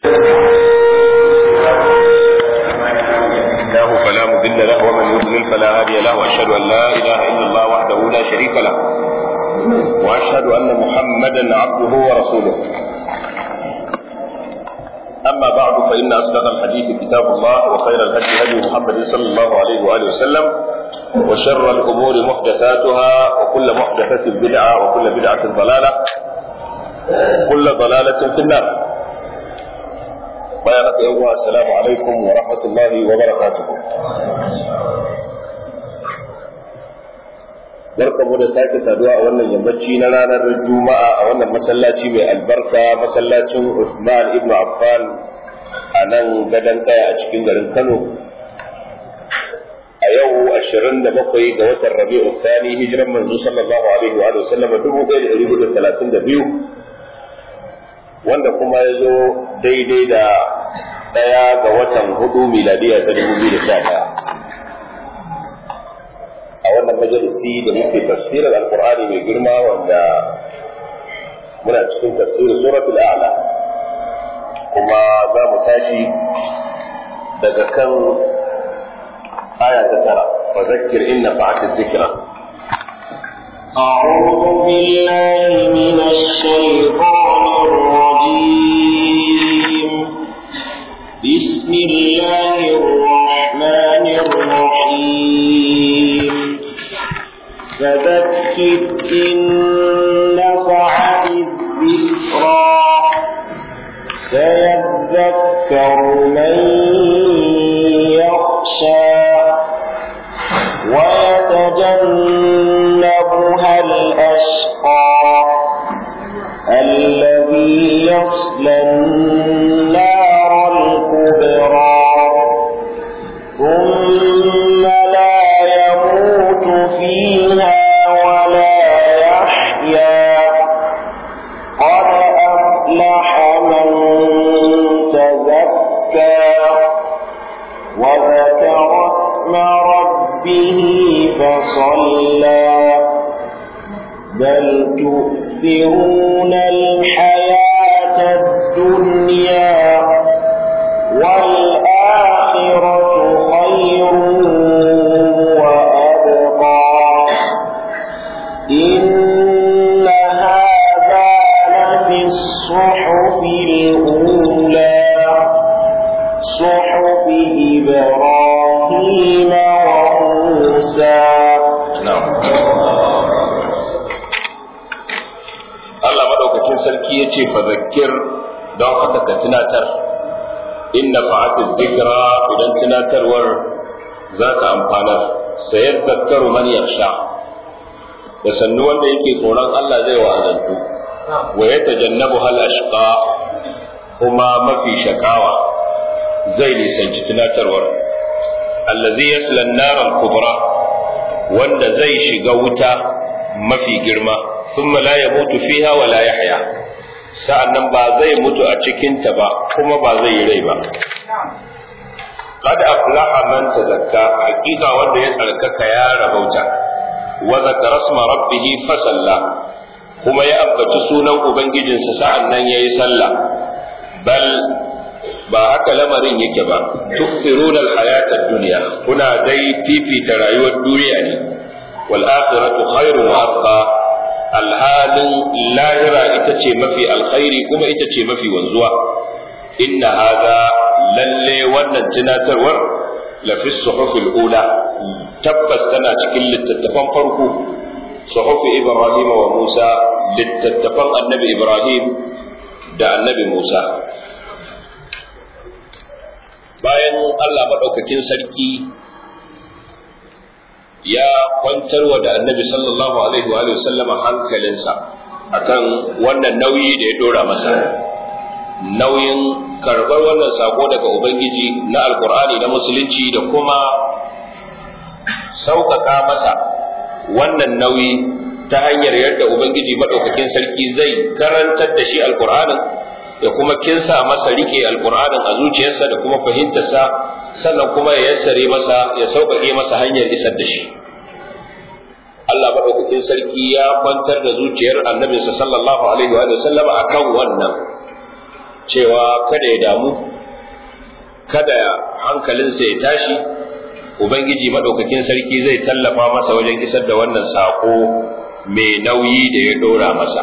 الله فلا مضل له ومن يضلل فلا هادي له واشهد ان لا اله الا الله وحده لا شريك له واشهد ان محمدا عبده ورسوله اما بعد فان اصدق الحديث كتاب الله وخير الهدي هدي محمد صلى الله عليه واله وسلم وشر الامور محدثاتها وكل محدثه بدعه وكل بدعه ضلاله كل ضلاله في النار bayan haka yan uwa assalamu alaikum wa rahmatullahi wa barakatuh barkamu da sake saduwa a wannan yammaci na ranar juma'a a wannan masallaci mai albarka masallacin Usman ibn Affan a nan gadon kaya a cikin garin Kano a yau 27 ga watan Rabi'u Thani hijiran manzo sallallahu alaihi wa sallam 1432 wanda kuma ya zo daidai da ɗaya ga watan hudu miladiya ta dubu biyu da sha ɗaya a wannan majalisi da muke tafsirin alkur'ani mai girma wanda muna cikin tafsirin suratul a'la kuma za mu tashi daga kan aya ta tara fa zakkir inna fa'atil dhikra أعوذ بالله من الشيطان الرجيم بسم الله الرحمن الرحيم فذكر إن نفعت الذكرى سيذكر من يخشى ويتجنبها الأشقى الذي يصلى النار الكبرى ثم لا يموت فيها ولا يحيا قد أفلح من تزكى وذكر اسم ربه فصلى بل تؤثرون الحياة الدنيا والآخرة خير وأبقى إن هذا لفي الصحف الأولى صحف إبراهيم وموسى Allah madaukakin sarki ya ce fa zakkir don haka ka tunatar inna fa'atul dhikra idan tunatarwar za ka amfanar sayar zakkaru man yakhsha da sannu wanda yake tsoron Allah zai wa'azantu wa ya tajannabu hal ashqa kuma mafi shakawa zai nisanci tunatarwar allazi yasla an-nar al-kubra wanda zai shiga wuta mafi girma thumma la yamutu fiha wa la yahya sa'annan ba zai mutu a cikin ta ba kuma ba zai yi rai ba qad aflaha man tazakka hakika wanda ya tsarkaka ya rabauta wa zakara isma rabbih fa salla kuma ya ambaci sunan ubangijinsa sa'annan yayi sallah bal ba haka lamarin yake ba tukfiruna alhayata ad-dunya kuna dai fifita rayuwar duniya ne wal akhiratu khairun wa abqa alhalin lahira ita ce mafi alkhairi kuma ita ce mafi wanzuwa inna hadha lalle wannan tunatarwar la fi suhufil ula tabbas tana cikin littattafan farko suhufi ibrahim wa musa littattafan annabi ibrahim da annabi musa bayan Allah maɗaukakin sarki ya kwantarwa da annabi sallallahu alaihi wa sallama hankalinsa akan wannan nauyi da ya dora masa nauyin karɓar wannan sako daga ubangiji na alkur'ani na musulunci da kuma sauƙaƙa masa wannan nauyi ta hanyar yadda ubangiji maɗaukakin sarki zai karantar da shi alkur'anin ya kuma kinsa masa rike alkur'anin a zuciyarsa da kuma fahimtarsa sannan kuma ya yassare masa ya sauƙaƙe masa hanyar isar da shi Allah maɗaukakin sarki ya kwantar da zuciyar annabinsa sallallahu alaihi wa sallama akan wannan cewa kada ya damu kada hankalinsa ya tashi ubangiji madaukakin sarki zai tallafa masa wajen isar da wannan sako mai nauyi da ya dora masa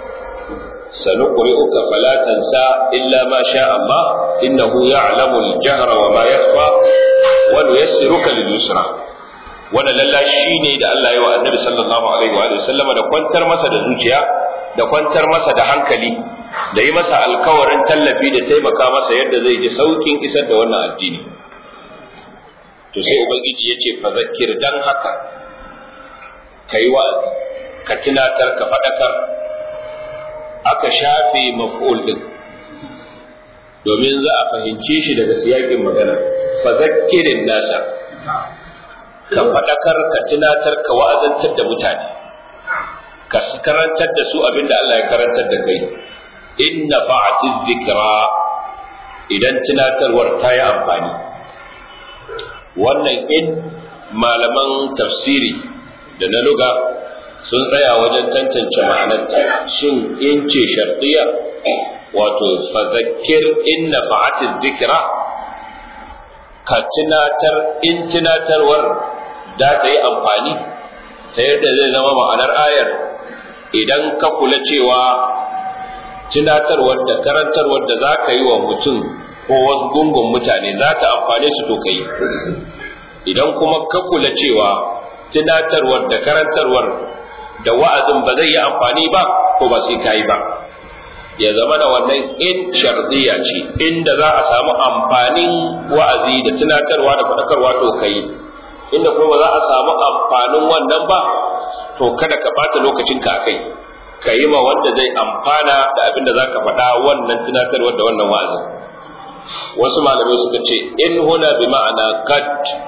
سنقرئك فلا تنسى إلا ما شاء الله إنه يعلم الجهر وما يخفى ونيسرك لليسرى wannan lallashi ne da Allah ya wa annabi sallallahu alaihi wa sallam da kwantar masa da zuciya da kwantar masa da hankali da yi masa alkawarin tallafi da taimaka masa yadda zai ji saukin isar da wannan addini to sai ubangiji ya ce fa zakir dan haka kai wa'azi ka tunatar ka faɗakar aka shafe maf'ul din domin za a fahimce shi daga siyakin magana fa zakkirin nasa ka faɗakar ka tunatar ka wa'azantar da mutane ka karantar da su abinda Allah ya karantar da kai inna fa'ati dhikra idan tunatarwar ta yi amfani wannan in malaman tafsiri da na luga sun tsaya wajen tantance ma'anarta shin in ce shartiya wato fazakir inna fa'ati dhikra ka tunatar in tunatarwar da ta yi amfani ta yadda zai zama ma'anar ayar idan ka kula cewa tunatarwar da karantarwar da za ka yi wa mutum ko wasu gungun mutane za ta amfane su to kai idan kuma ka kula cewa tunatarwar da karantarwar da wa'azin ba zai yi amfani ba ko ba sai ka yi ba ya zama da wannan in shardiya ce inda za a samu amfanin wa'azi da tunatarwa da faɗakarwa to kai inda kuma za a samu amfanin wannan ba to kada ka bata lokacin ka kai ka yi ma wanda zai amfana da abin da za ka faɗa wannan tunatarwa da wannan wa'azin wasu malamai suka ce in huna bi ma'ana kad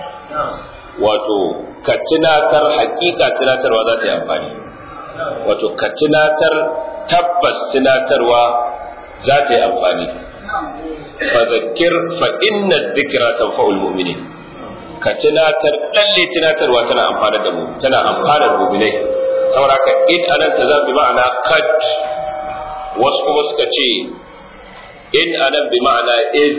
wato ka tunatar hakika tunatarwa za ta yi amfani wato ka tunatar tabbas tunatarwa za ta yi amfani fa zakir fa inna dhikra tanfa'ul mu'minin ka tunatar lalle tunatarwa tana amfana da mu tana amfana da mu'minai saboda ka in anan ta zabi ma'ana kad wasu kuma suka ce in anan bi ma'ana iz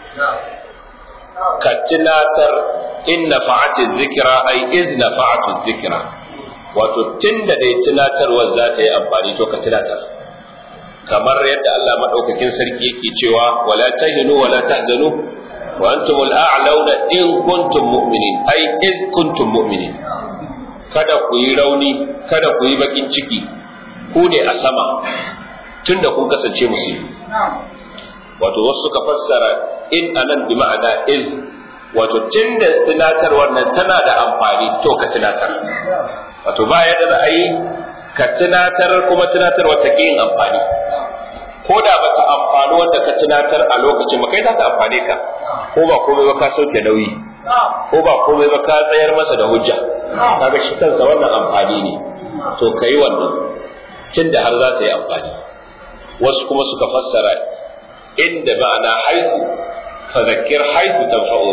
ka tunatar in nafa'ati dhikra ay iz nafa'ati dhikra wato tunda dai tunatarwar za ta yi amfani to ka tunatar kamar yadda Allah madaukakin sarki yake cewa wala tahinu wala tahzanu wa antum al-a'launa in kuntum mu'minin ai in kuntum mu'minin kada ku yi rauni kada ku yi bakin ciki ku ne a sama tunda kun kasance musulmi wato wasu suka fassara in anan bi ma'ana in wato tunda tunatar wannan tana da amfani to ka tunatar wato ba yadda za a yi ka tunatar kuma tunatar wata yin amfani ko da ba ta amfani wanda ka tunatar a lokacin ba kai za ta amfane ka ko ba komai ba ka sauke nauyi ko ba komai ba ka tsayar masa da hujja kaga shi kansa wannan amfani ne to kai wannan tunda har za ta yi amfani wasu kuma suka fassara inda ma'ana haifu fadhakkir haifu tanfa'u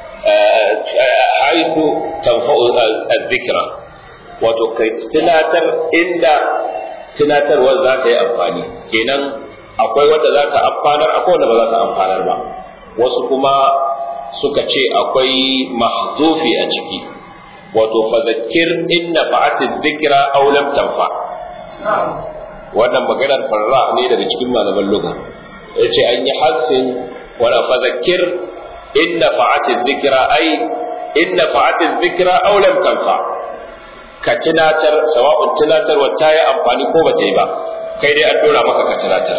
haifu tanfa'u al-dhikra wato kai tunatar inda tunatarwar za ta yi amfani kenan akwai wanda za ta amfanar akwai wanda ba za ta amfanar ba wasu kuma suka ce akwai mahzufi a ciki wato fadhakkir inna fa'ati dhikra aw lam tanfa wannan maganar farra ne daga cikin malaman lugha yace an yi hassin wala fadhakkir inna fa'ati dhikra ai inna fa'ati dhikra aw lam tanfa ka tunatar sawa'un tunatarwa ta yi amfani ko ba ta yi ba kai dai an dora maka ka tunatar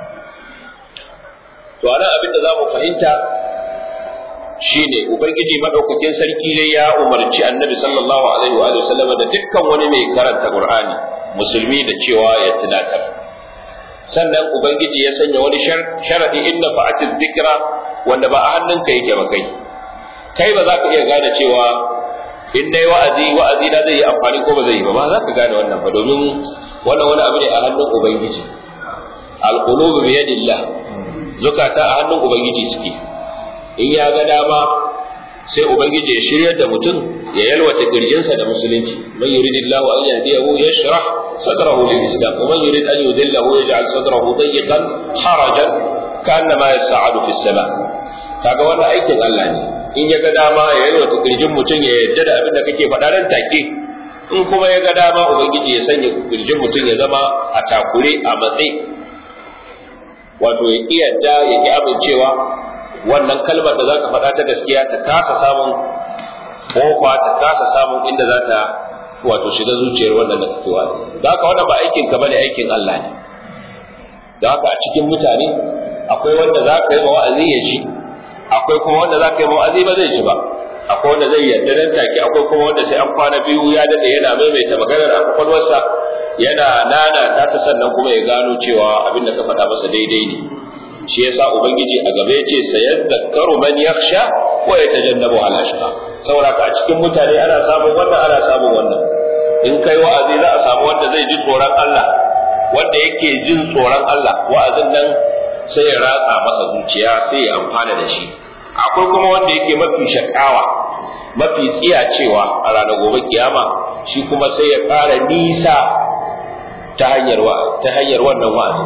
to anan abin da za mu fahimta shine ubangiji madaukakin sarki ne ya umarci annabi sallallahu alaihi wa sallam da dukkan wani mai karanta qur'ani musulmi da cewa ya tunatar sannan ubangiji ya sanya wani sharadi inna fa'atiz dhikra wanda ba a hannunka yake ba kai kai ba za ka iya gane cewa in dai wa'azi wa'azi na zai yi amfani ko ba zai yi ba ba za ka gane wannan ba domin wannan wani abu ne a hannun ubangiji alqulubu bi yadillah zukata a hannun ubangiji suke in ya ga dama sai ubangiji ya shiryar da mutum ya yalwata kirjinsa da musulunci man yuridillahu an yahdiyahu yashrah sadrahu lil islam wa man yurid an yudillahu yaj'al sadrahu dayyqan harajan ka annama yas'adu fis sama kaga wannan aikin Allah ne in ya ga dama ya yi wata kirjin mutum ya yarda da abin da kake faɗa nan take in kuma ya ga dama ubangiji ya sanya kirjin mutum ya zama a takure a matsayi wato ya ƙi yadda ya ƙi amincewa wannan kalmar da za ka faɗa ta gaskiya ta kasa samun kofa ta kasa samun inda za ta wato shiga zuciyar wannan da kake wasu da haka wannan ba aikin ka bane aikin Allah ne da haka a cikin mutane akwai wanda za ka yi ma wa'azi ya ji akwai kuma wanda za ka yi ma wa'azi ba zai ji ba akwai wanda zai yarda nan take akwai kuma wanda sai an kwana biyu ya dade yana maimaita maganar a kwakwalwarsa yana nana ta ta sannan kuma ya gano cewa abin da ka faɗa masa daidai ne shi yasa ubangiji a gaba ya ce sayadhakkaru man yakhsha wa yatajannabu ala ashqa saboda ka a cikin mutane ana samun wannan ana samun wannan in kai wa'azi za a samu wanda zai ji tsoron Allah wanda yake jin tsoron Allah wa'azin nan sai ya ratsa masa zuciya sai ya amfana da shi akwai kuma wanda yake mafi shakawa mafi tsiyacewa a ranar gobe kiyama shi kuma sai ya ƙara nisa ta hanyar ta hanyar wannan wa'azi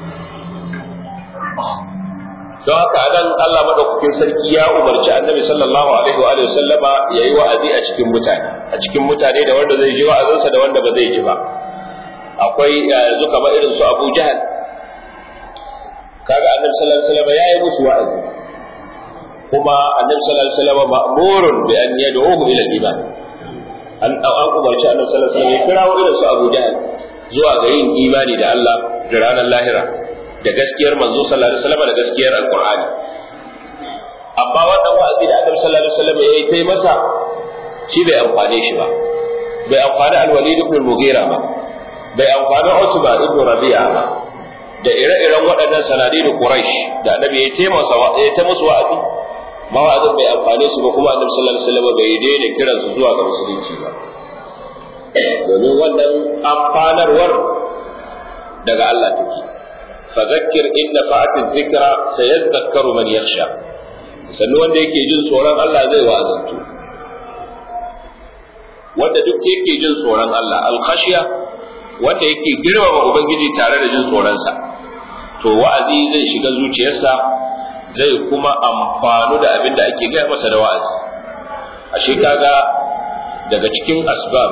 don haka anan Allah madaukakin sarki ya umarci annabi sallallahu alaihi wa sallama yayi wa'azi a cikin mutane a cikin mutane da wanda zai ji wa'azinsa da wanda ba zai ji ba akwai yanzu kamar irin su Abu Jahal kaga annabi sallallahu alaihi wasallam yayi musu wa'azi kuma annabi sallallahu alaihi wasallam ma'murun bi an yad'uhu ila al-iman an an umarci annabi sallallahu alaihi wasallam ya kirawo irin su Abu Jahal zuwa ga yin imani da Allah da ranar lahira da gaskiyar manzo sallallahu alaihi wasallam da gaskiyar alqur'ani amma wannan wa'azi da annabi sallallahu alaihi wasallam yayi kai masa shi bai amfane shi ba bai amfani al-walid ibn al-mughira ba bai amfani Utba ibn Rabi'a ba da ire-iren waɗannan sanadi da Quraysh da annabi ya taimasa ya ta musu wa'azi mawa'azin bai amfane su ba kuma annabi sallallahu alaihi wasallam bai daina kiran su zuwa ga musulunci ba domin wannan amfanarwar daga Allah take fadhakkir in nafa'ati dhikra sayadhakkaru man yakhsha sannan wanda yake jin tsoron Allah zai wa'azantu wanda duk yake jin tsoron Allah al-khashiya wanda yake girmama ubangiji tare da jin tsoronsa to wa'azi zai shiga zuciyarsa zai kuma amfanu da abin da ake gaya masa da wa'azi ashe kaga daga cikin asbab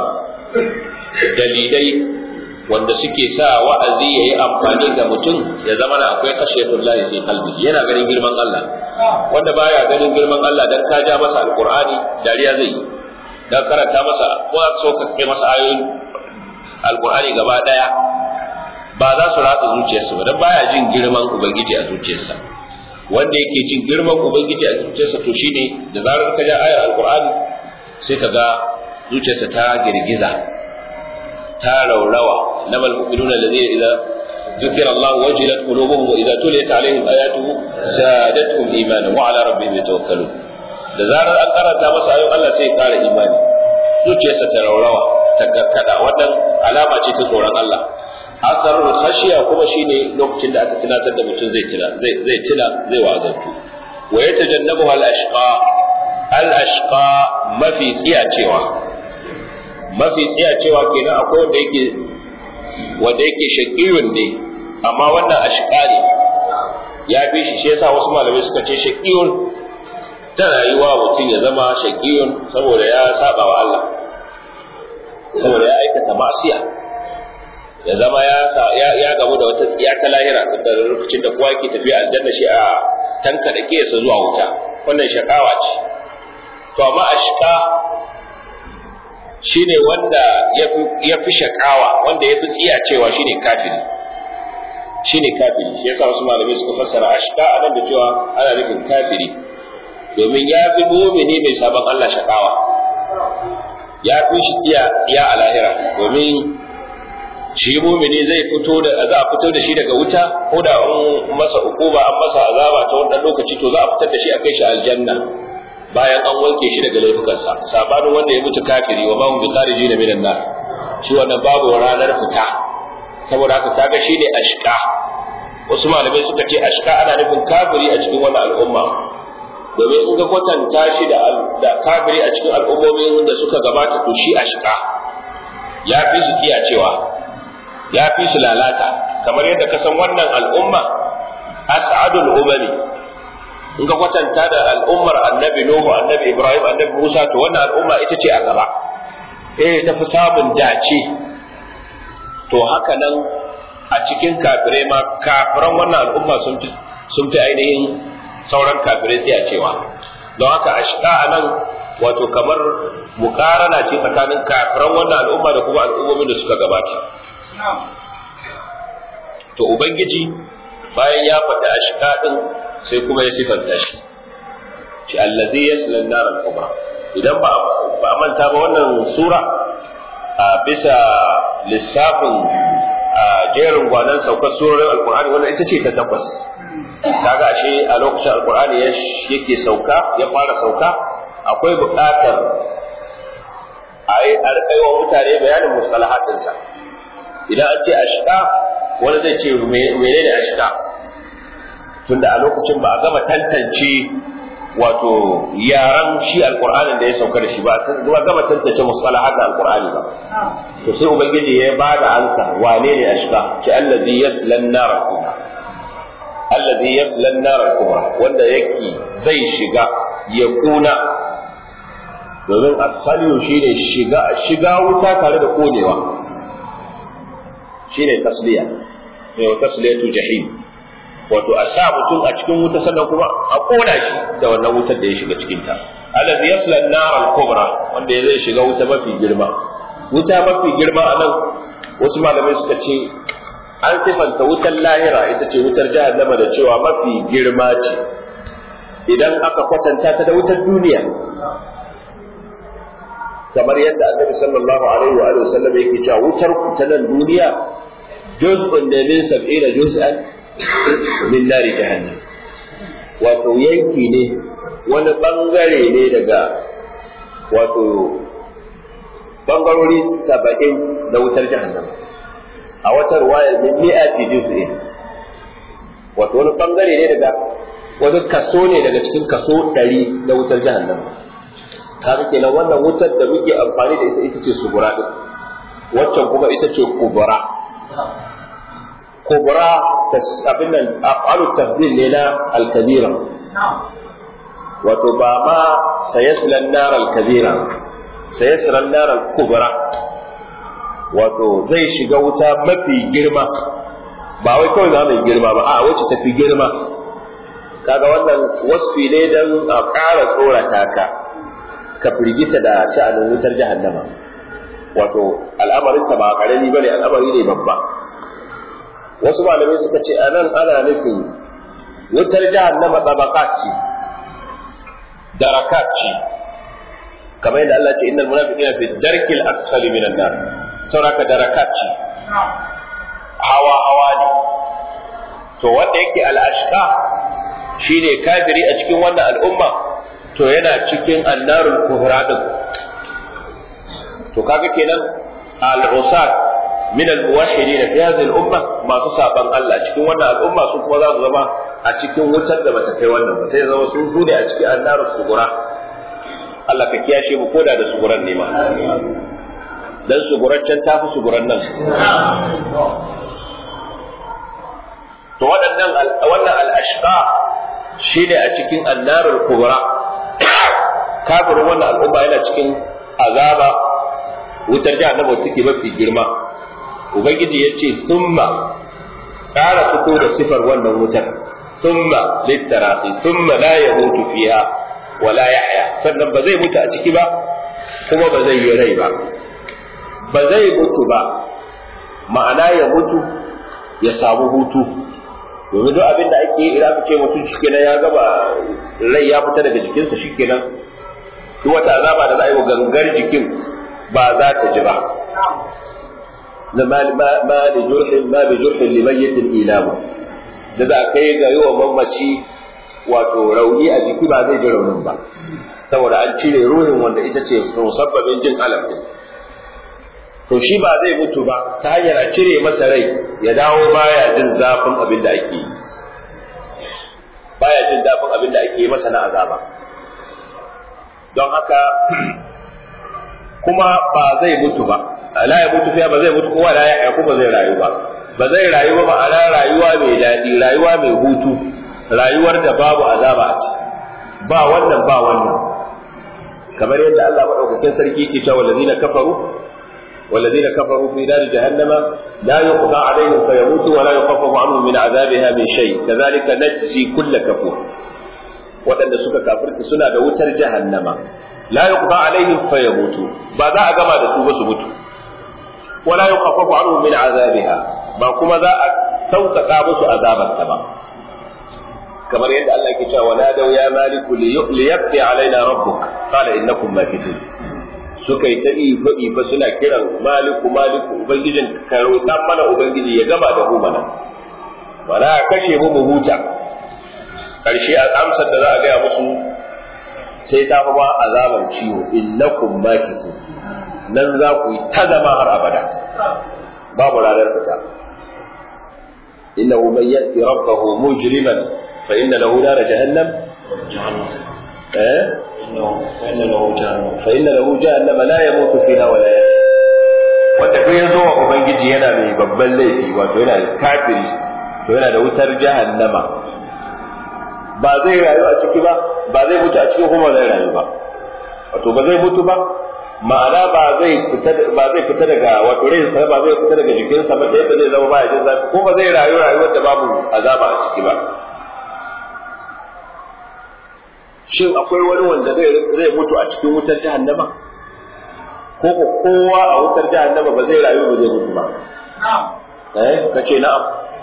dalilai wanda suke sa wa'azi yayi amfani ga mutum ya zama na akwai kashiyatul lahi fi qalbi yana ganin girman Allah wanda baya ganin girman Allah dan ka ja masa alqur'ani dariya zai yi dan karanta masa ko so ka kai masa ayoyin alkur'ani gaba daya ba za su ratsa zuciyarsa ba dan baya jin girman ubangiji a zuciyarsa wanda yake jin girman ubangiji a zuciyarsa to shine da zarar ka ja ayar alkur'ani sai ka ga zuciyarsa ta girgiza ta raurawa namal mu'minuna alladhina idza ذكر الله وجلت قلوبهم واذا تليت عليهم اياته زادتهم ايمانا وعلى ربهم يتوكلون da zarar an karanta masa ayoyin Allah sai ya ƙara imani zuciyarsa ta raurawa ta karkada wannan alama ce ta tsoron Allah asarul khashiya kuma shine lokacin da aka tunatar da mutum zai tuna zai zai tuna zai wa'azantu wa yatajannabu al ashqa al ashqa mafi tsiya cewa mafi tsiya cewa kenan akwai wanda yake wanda yake shaqiyun ne amma wannan ashqa ne ya fi shi shi yasa wasu malamai suka ce shaqiyun tana yi wa mutum ya zama shaqiyun saboda ya saba wa Allah saboda ya aikata ma'asiya ya zama ya ya ya gamu da wata tsiya ta lahira da lokacin da kowa ke tafiya aljanna shi a tanka da kiyasa zuwa wuta wannan shakawa ce to amma ashka shine wanda ya fi shakawa wanda ya fi tsiya cewa shine kafiri shine kafiri shi yasa wasu malamai suka fassara ashka a nan da cewa ana nufin kafiri domin ya fi mumini mai sabon Allah shakawa ya fi shi tsiya a lahira domin shi mumini zai fito da za a fito da shi daga wuta ko da an masa hukuma an masa azaba ta wannan lokaci to za a fitar da shi a kai shi aljanna bayan an wanke shi daga laifukansa sabanin wanda ya mutu kafiri wa mahum bi kharijina minan nar shi wannan babu ranar fita saboda haka kaga shi ne ashqa wasu malamai suka ce ashqa ana nufin kafiri a cikin wannan al'umma domin in ga kwatanta shi da da kafiri a cikin al'ummomin da suka gabata to shi ashqa ya fi su cewa ya fi su lalata kamar yadda ka san wannan al'umma as'adul umami in ka kwatanta da al'ummar annabi Nuhu annabi Ibrahim annabi Musa to wannan al'umma ita ce a gaba eh ta fi samun dace to haka nan a cikin kafirai ma kafiran wannan al'umma sun fi sun fi ainihin sauran kafirai sai a cewa don haka ashqa anan wato kamar mukarana ce tsakanin kafiran wannan al'umma da kuma al'ummomin da suka gabata to ubangiji bayan ya faɗi ashqa din sai kuma ya sifanta shi shi allazi yasla an-nar al-kubra idan ba ba manta ba wannan sura a bisa lissafin a jerin gwanan saukar surorin alkur'ani wannan ita ce ta tabbas kaga ashe a lokacin alkur'ani yake sauka ya fara sauka akwai buƙatar a yi a wa mutane bayanin mustalahatinsa idan an ce ashqa wani zai ce menene ashqa tunda a lokacin ba a gama tantance wato yaran shi alqur'anin da ya sauka da shi ba a gama tantance mustalahat alqur'ani ba to sai ubangiji ya ba da ansa wane ne ashqa ce allazi yaslan nar kubra allazi yaslan nar kubra wanda yake zai shiga ya kuna domin asaliyu shine shiga shiga wuta tare da konewa shine tasliya ne tasliyatu jahim wato a sa mutum a cikin wuta sannan kuma a kona shi da wannan wutar da ya shiga cikin ta alladhi yasla an-nar al-kubra wanda ya zai shiga wuta mafi girma wuta mafi girma a nan wasu malamai suka ce an sifanta wutar lahira ita ce wutar jahannama da cewa mafi girma ce idan aka kwatanta ta da wutar duniya kamar yadda annabi sallallahu alaihi wa sallam yake cewa wutar ku ta nan duniya juz'un da min sab'ina juz'an min nari jahannam wato yanki ne wani bangare ne daga wato bangarori saba'in na wutar jahannam a wata ruwayar min mi'ati juz'in wato wani bangare ne daga wani kaso ne daga cikin kaso ɗari na wutar jahannam kaga kenan wannan wutar da muke amfani da ita ita ce sugura din waccan kuma ita ce kubura kubra abin nan af'alu tafdil ne na al-kabira wato ba ma sayaslan nar al-kabira sayaslan nar al-kubra wato zai shiga wuta mafi girma ba wai kawai za mai girma ba a wacce tafi girma kaga wannan wasfi ne dan a ƙara tsorata ka ka firgita da sha'anin wutar jahannama wato al'amarinta ba ƙarami bane al'amari ne babba wasu malamai suka ce anan ana nufin wutar jahannama tabaqat ce darakat ce kamar yadda Allah ce innal munafiqina fi darkil asfali minan nar sauraka darakat ce hawa hawa ne to wanda yake al-ashqa shine kafiri a cikin wannan al'umma to yana cikin annarul kubra din to kaga kenan al-usat min al-muwahhidin fi hadhihi al-umma masu saban Allah cikin wannan al'umma su kuma za su zama a cikin wutar da bata kai wannan ba sai zama sun bude a cikin annarul sugura Allah ka kiyashe mu koda da suguran ne ma dan suguran can tafi suguran nan to waɗannan wannan al-ashqa shine a cikin annarul kubra kafirin wannan al'umma yana cikin azaba wutar jahannama take mafi girma ubangiji ya ce summa ƙara fito da sifar wannan wutar summa littarafi summa la yamutu fiha wa la yahya sannan ba zai mutu a ciki ba kuma ba zai yi rai ba ba zai mutu ba ma'ana ya mutu ya samu hutu domin duk abin da ake yi idan aka ce mutum shikenan ya gaba rai ya fita daga jikinsa shikenan duk wata azaba da za a yi wa gangar jikin ba za ta ji ba na ma da jurhin ma bi jurhin limayyatin ilamu da za a kai ga yi wa mamaci wato rauni a jiki ba zai ji raunin ba saboda an cire ruhin wanda ita ce musabbabin jin alam din to shi ba zai mutu ba ta hanyar a cire masa rai ya dawo baya jin zafin abin da ake yi baya jin zafin abin da ake yi masa na azaba don haka kuma ba zai mutu ba la ya mutu fiya ba zai mutu kowa la ya haiku ba zai rayu ba ba zai rayu ba ma'ana rayuwa mai daɗi rayuwa mai hutu rayuwar da babu azaba a ciki ba wannan ba wannan kamar yadda Allah madaukakin sarki ke cewa wallazina kafaru والذين كفروا في نار جهنم لا يقضى عليهم فيموتوا ولا يخفف عنهم من عذابها من شيء كذلك نجزي كل كفور waɗanda suka kafirta suna da wutar jahannama la yuqda alaihim fayamutu ba za a gama da su ba su mutu wala yukhaffafu anhum min azabiha ba kuma za a sauƙaƙa musu azabarta ba kamar yadda Allah ke cewa wala daw ya maliku liyaqdi alaina rabbuk qala innakum makithun suka yi ta ifa ifa suna kiran maliku maliku ubangijin ka roƙa mana ubangiji ya gama da mu mana wala kashe mu mu huta karshe amsar da za a gaya musu sai ta fi ba azaban ciwo innakum makisun nan za ku yi ta zama har abada babu ranar fita innahu man ya'ti rabbahu mujriman fa inna lahu nar jahannam eh فإن له جهنم fa inna lahu jahannama la yamutu fiha wa la yahya wanda ko yazo wa ubangiji yana mai babban laifi wato yana kafiri to yana da wutar jahannama ba zai rayu a ciki ba ba zai mutu a ciki kuma zai rayu ba wato ba zai mutu ba ma'ana ba zai fita ba zai fita daga wato rai sa ba zai fita daga jikinsa ba ta yadda zai zama ba ya jin zafi ko ba zai rayu rayuwar da babu azaba a ciki ba shin akwai wani wanda zai zai mutu a cikin wutar jahannama ko ko kowa a wutar jahannama ba zai rayu ba zai mutu ba eh kace na'am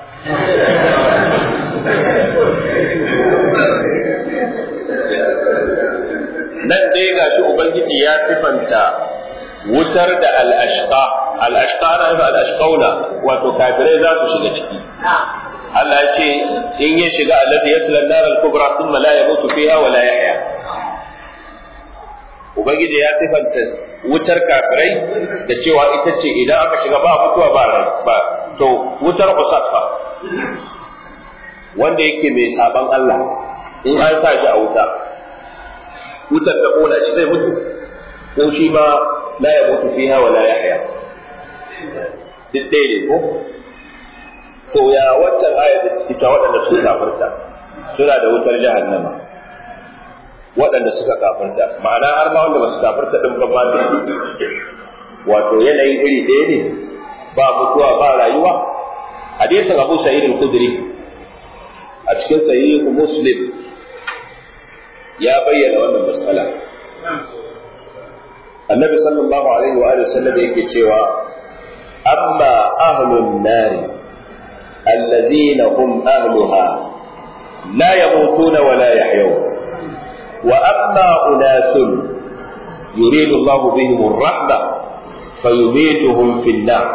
nan dai ga shi ubangiji ya sifanta wutar da al-ashqa al-ashqa na nufin al-ashqauna wato kafirai za su shiga ciki Allah ya ce in ya shiga alladhi yasla an-nar al-kubra thumma la yamutu fiha wa la yahya ubangiji ya sifanta wutar kafirai da cewa ita ce idan aka shiga ba mutuwa ba rai ba to wutar usat fa wanda yake mai saban Allah in an sa shi a wuta wutar da kona shi zai mutu ko shi ma la ya mutu fiha wa la yahya duk dai ne ko to ya waccan ayat da take ta waɗanda suka kafirta suna da wutar jahannama waɗanda suka kafirta ma'ana har ma wanda ba su kafirta din ba ma wato yanayin iri ɗaya ne ba mutuwa ba rayuwa hadisin Abu Sa'id al-Khudri a cikin sahihu Muslim ya bayyana wannan matsala annabi sallallahu alaihi wa alihi sallam yake cewa amma ahlun nari alladhina hum ahluha la yamutuna wa la yahyun wa amma unasun yuridu Allah bihim ar-rahma fayumituhum fi an-nar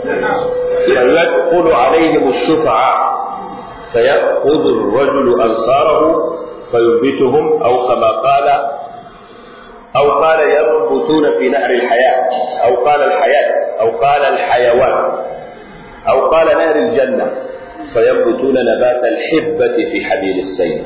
فيدخل عليهم الشفعاء فيأخذ الرجل أنصاره فينبتهم أو كما قال أو قال ينبتون في نهر الحياة أو قال الحياة أو قال الحيوان أو قال نهر الجنة فينبتون نبات الحبة في حبيل السيل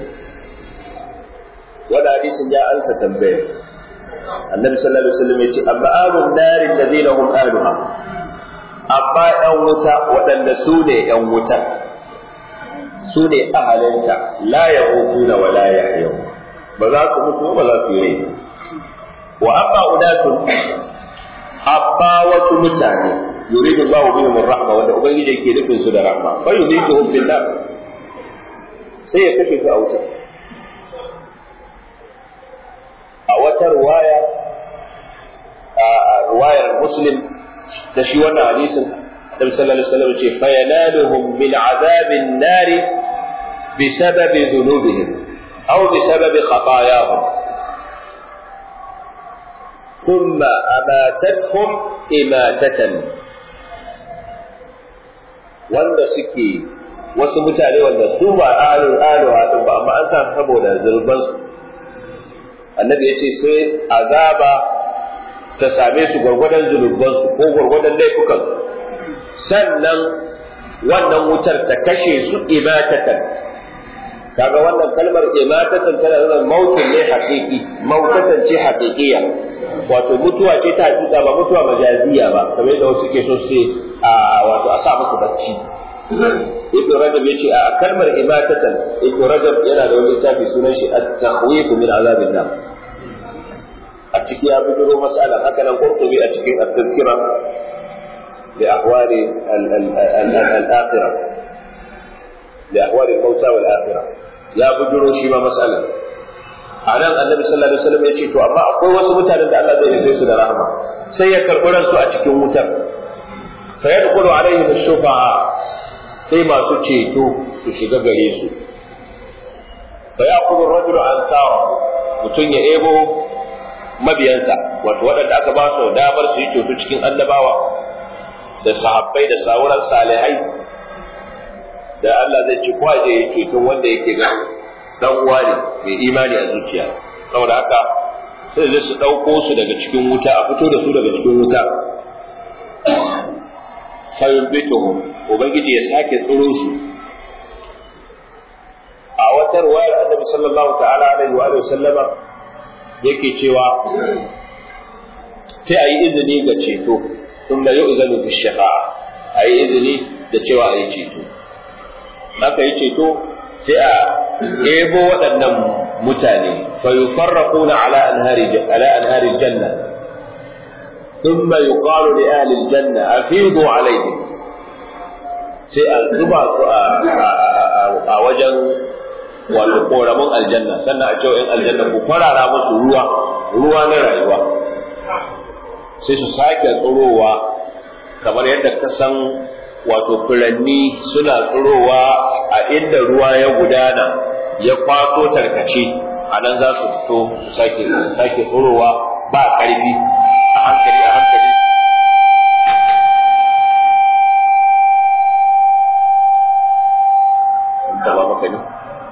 ولا حديث جاء أنسى تنبيه النبي صلى الله عليه وسلم يقول أما أهل النار الذين هم أهلها أما أنوتا وأن سوني أنوتا su ne ahalinta la ya na wa la ya ba za su mutu ba za su yi wa amma udatun amma wasu mutane yuridu Allah bihim rahma wanda ubangiji yake nufin su da rahma fa yudiduhum fil nar sai ya kashe su a wuta a wata ruwaya a ruwayar muslim da shi wannan hadisin النبي صلى الله عليه وسلم يقول فينالهم من عذاب النار بسبب ذنوبهم أو بسبب خطاياهم ثم أماتتهم إماتة wanda suke wasu mutane wanda su ba alin aluwa din ba amma an sa saboda zulbansu annabi ya ce sai azaba ta same su gwargwadon zulubbansu ko gwargwadon laifukansu sannan wannan wutar ta kashe su imatatan kaga wannan kalmar imatatan tana nuna mautin ne haƙiƙi mautatan ce haƙiƙiya wato mutuwa ce ta haƙiƙa ba mutuwa majaziya ba kamar yadda wasu ke so su a wato a sa musu bacci ibnu rajab yace a kalmar imatatan ibnu rajab yana da wani littafi sunan shi at-takhwif min azabin nar a ciki ya bidiro mas'ala haka nan qurtubi a cikin at-tazkira bi ahwali al-akhirah bi ahwali al-mauta wal akhirah ya bidiro shi ma mas'ala a nan annabi sallallahu alaihi wasallam ya ce to amma akwai wasu mutanen da Allah zai nufe su da rahama sai ya karɓi ransu a cikin wutar fa yadkhulu alaihim ash-shufa'a sai masu ceto su shiga gare su fa yaqulu ar-rajulu ansara mutum ya ebo mabiyansa wato waɗanda aka ba su damar su yi ceto cikin annabawa da sahabbai da sauran salihai da Allah zai ci kwaje ya ceton wanda yake ga dan uwa ne mai imani a zuciya saboda haka sai zai su ɗauko su daga cikin wuta a fito da su daga cikin wuta fayumbituhum ubangiji ya sake tsoro su a wata ruwayar annabi sallallahu ta'ala alaihi wa sallama yake cewa sai a yi izini ga ceto sun da yu'zanu fi shafa'a a yi izini da cewa a yi ceto aka yi ceto sai a ɗebo waɗannan mutane fa yufarraquna ala anhari ala anhari janna ثم يقال لأهل الجنة أفيضوا عليهم sai a zuba su a wajen wato koramin aljanna sannan a cewa in aljanna ku farara musu ruwa ruwa na rayuwa sai su sake tsirowa kamar yadda ka san wato furanni suna tsirowa a inda ruwa ya gudana ya kwaso tarkace a nan za su fito su sake su sake tsirowa ba ƙarfi a hankali a hankali taba maka ne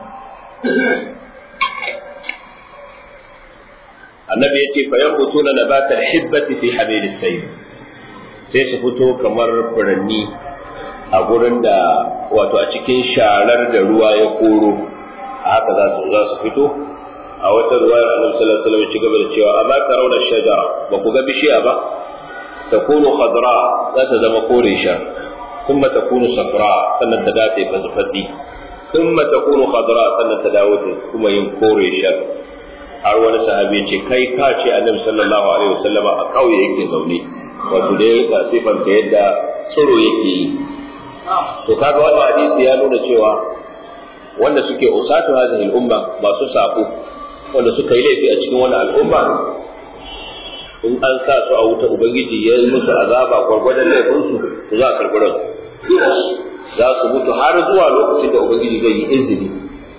annabi yace fa yanbutuna nabatal hibbati fi hamilis sayl sai su fito kamar furanni a gurin da wato a cikin sharar da ruwa ya koro a haka za su za su fito a wata ruwayar annabi sallallahu alaihi wasallam ya ci gaba da cewa amma tarawna shajara ba ku ga bishiya ba takunu khadra za ta zama kore shar ثم تكون صفراء sannan ta dace fadi ثم تكون خضراء sannan ta dawo ta kuma yin kore shar har wani sahabi ce kai ka ce annabi sallallahu alaihi wasallam a kauye yake zaune wato dai ka sifanta yadda tsoro yake yi to kaga wannan hadisi ya nuna cewa wanda suke usatu hadhihi al-umma masu sako wanda suka yi laifi a cikin wannan al'umma in an sa su a wuta ubangiji ya yi musu azaba gwargwadon laifinsu to za a karɓi ransu za su mutu har zuwa lokacin da ubangiji zai yi izini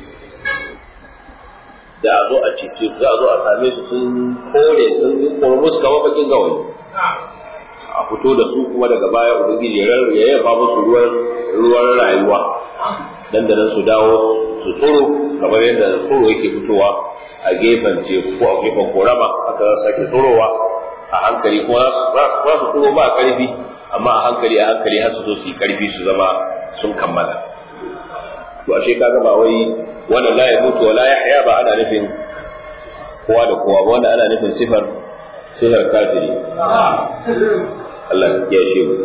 da a zo a cece za a zo a same su sun kore sun yi kormus kamar bakin gawayi a fito da su kuma daga baya ubangiji ya yaba musu ruwan ruwan rayuwa dan da nan su dawo su tsoro kamar yadda tsoro yake fitowa a gefen teku ko a gefen korama aka sake tsorowa a hankali kuma za su tsoro ba karfi amma a hankali a hankali har su zo su yi karfi su zama sun kammala to ashe kaga ba wai wanda la ya mutu wa la yahya ba ana nufin kowa da kowa ba wanda ana nufin sifar sifar kafiri Allah ya shi mu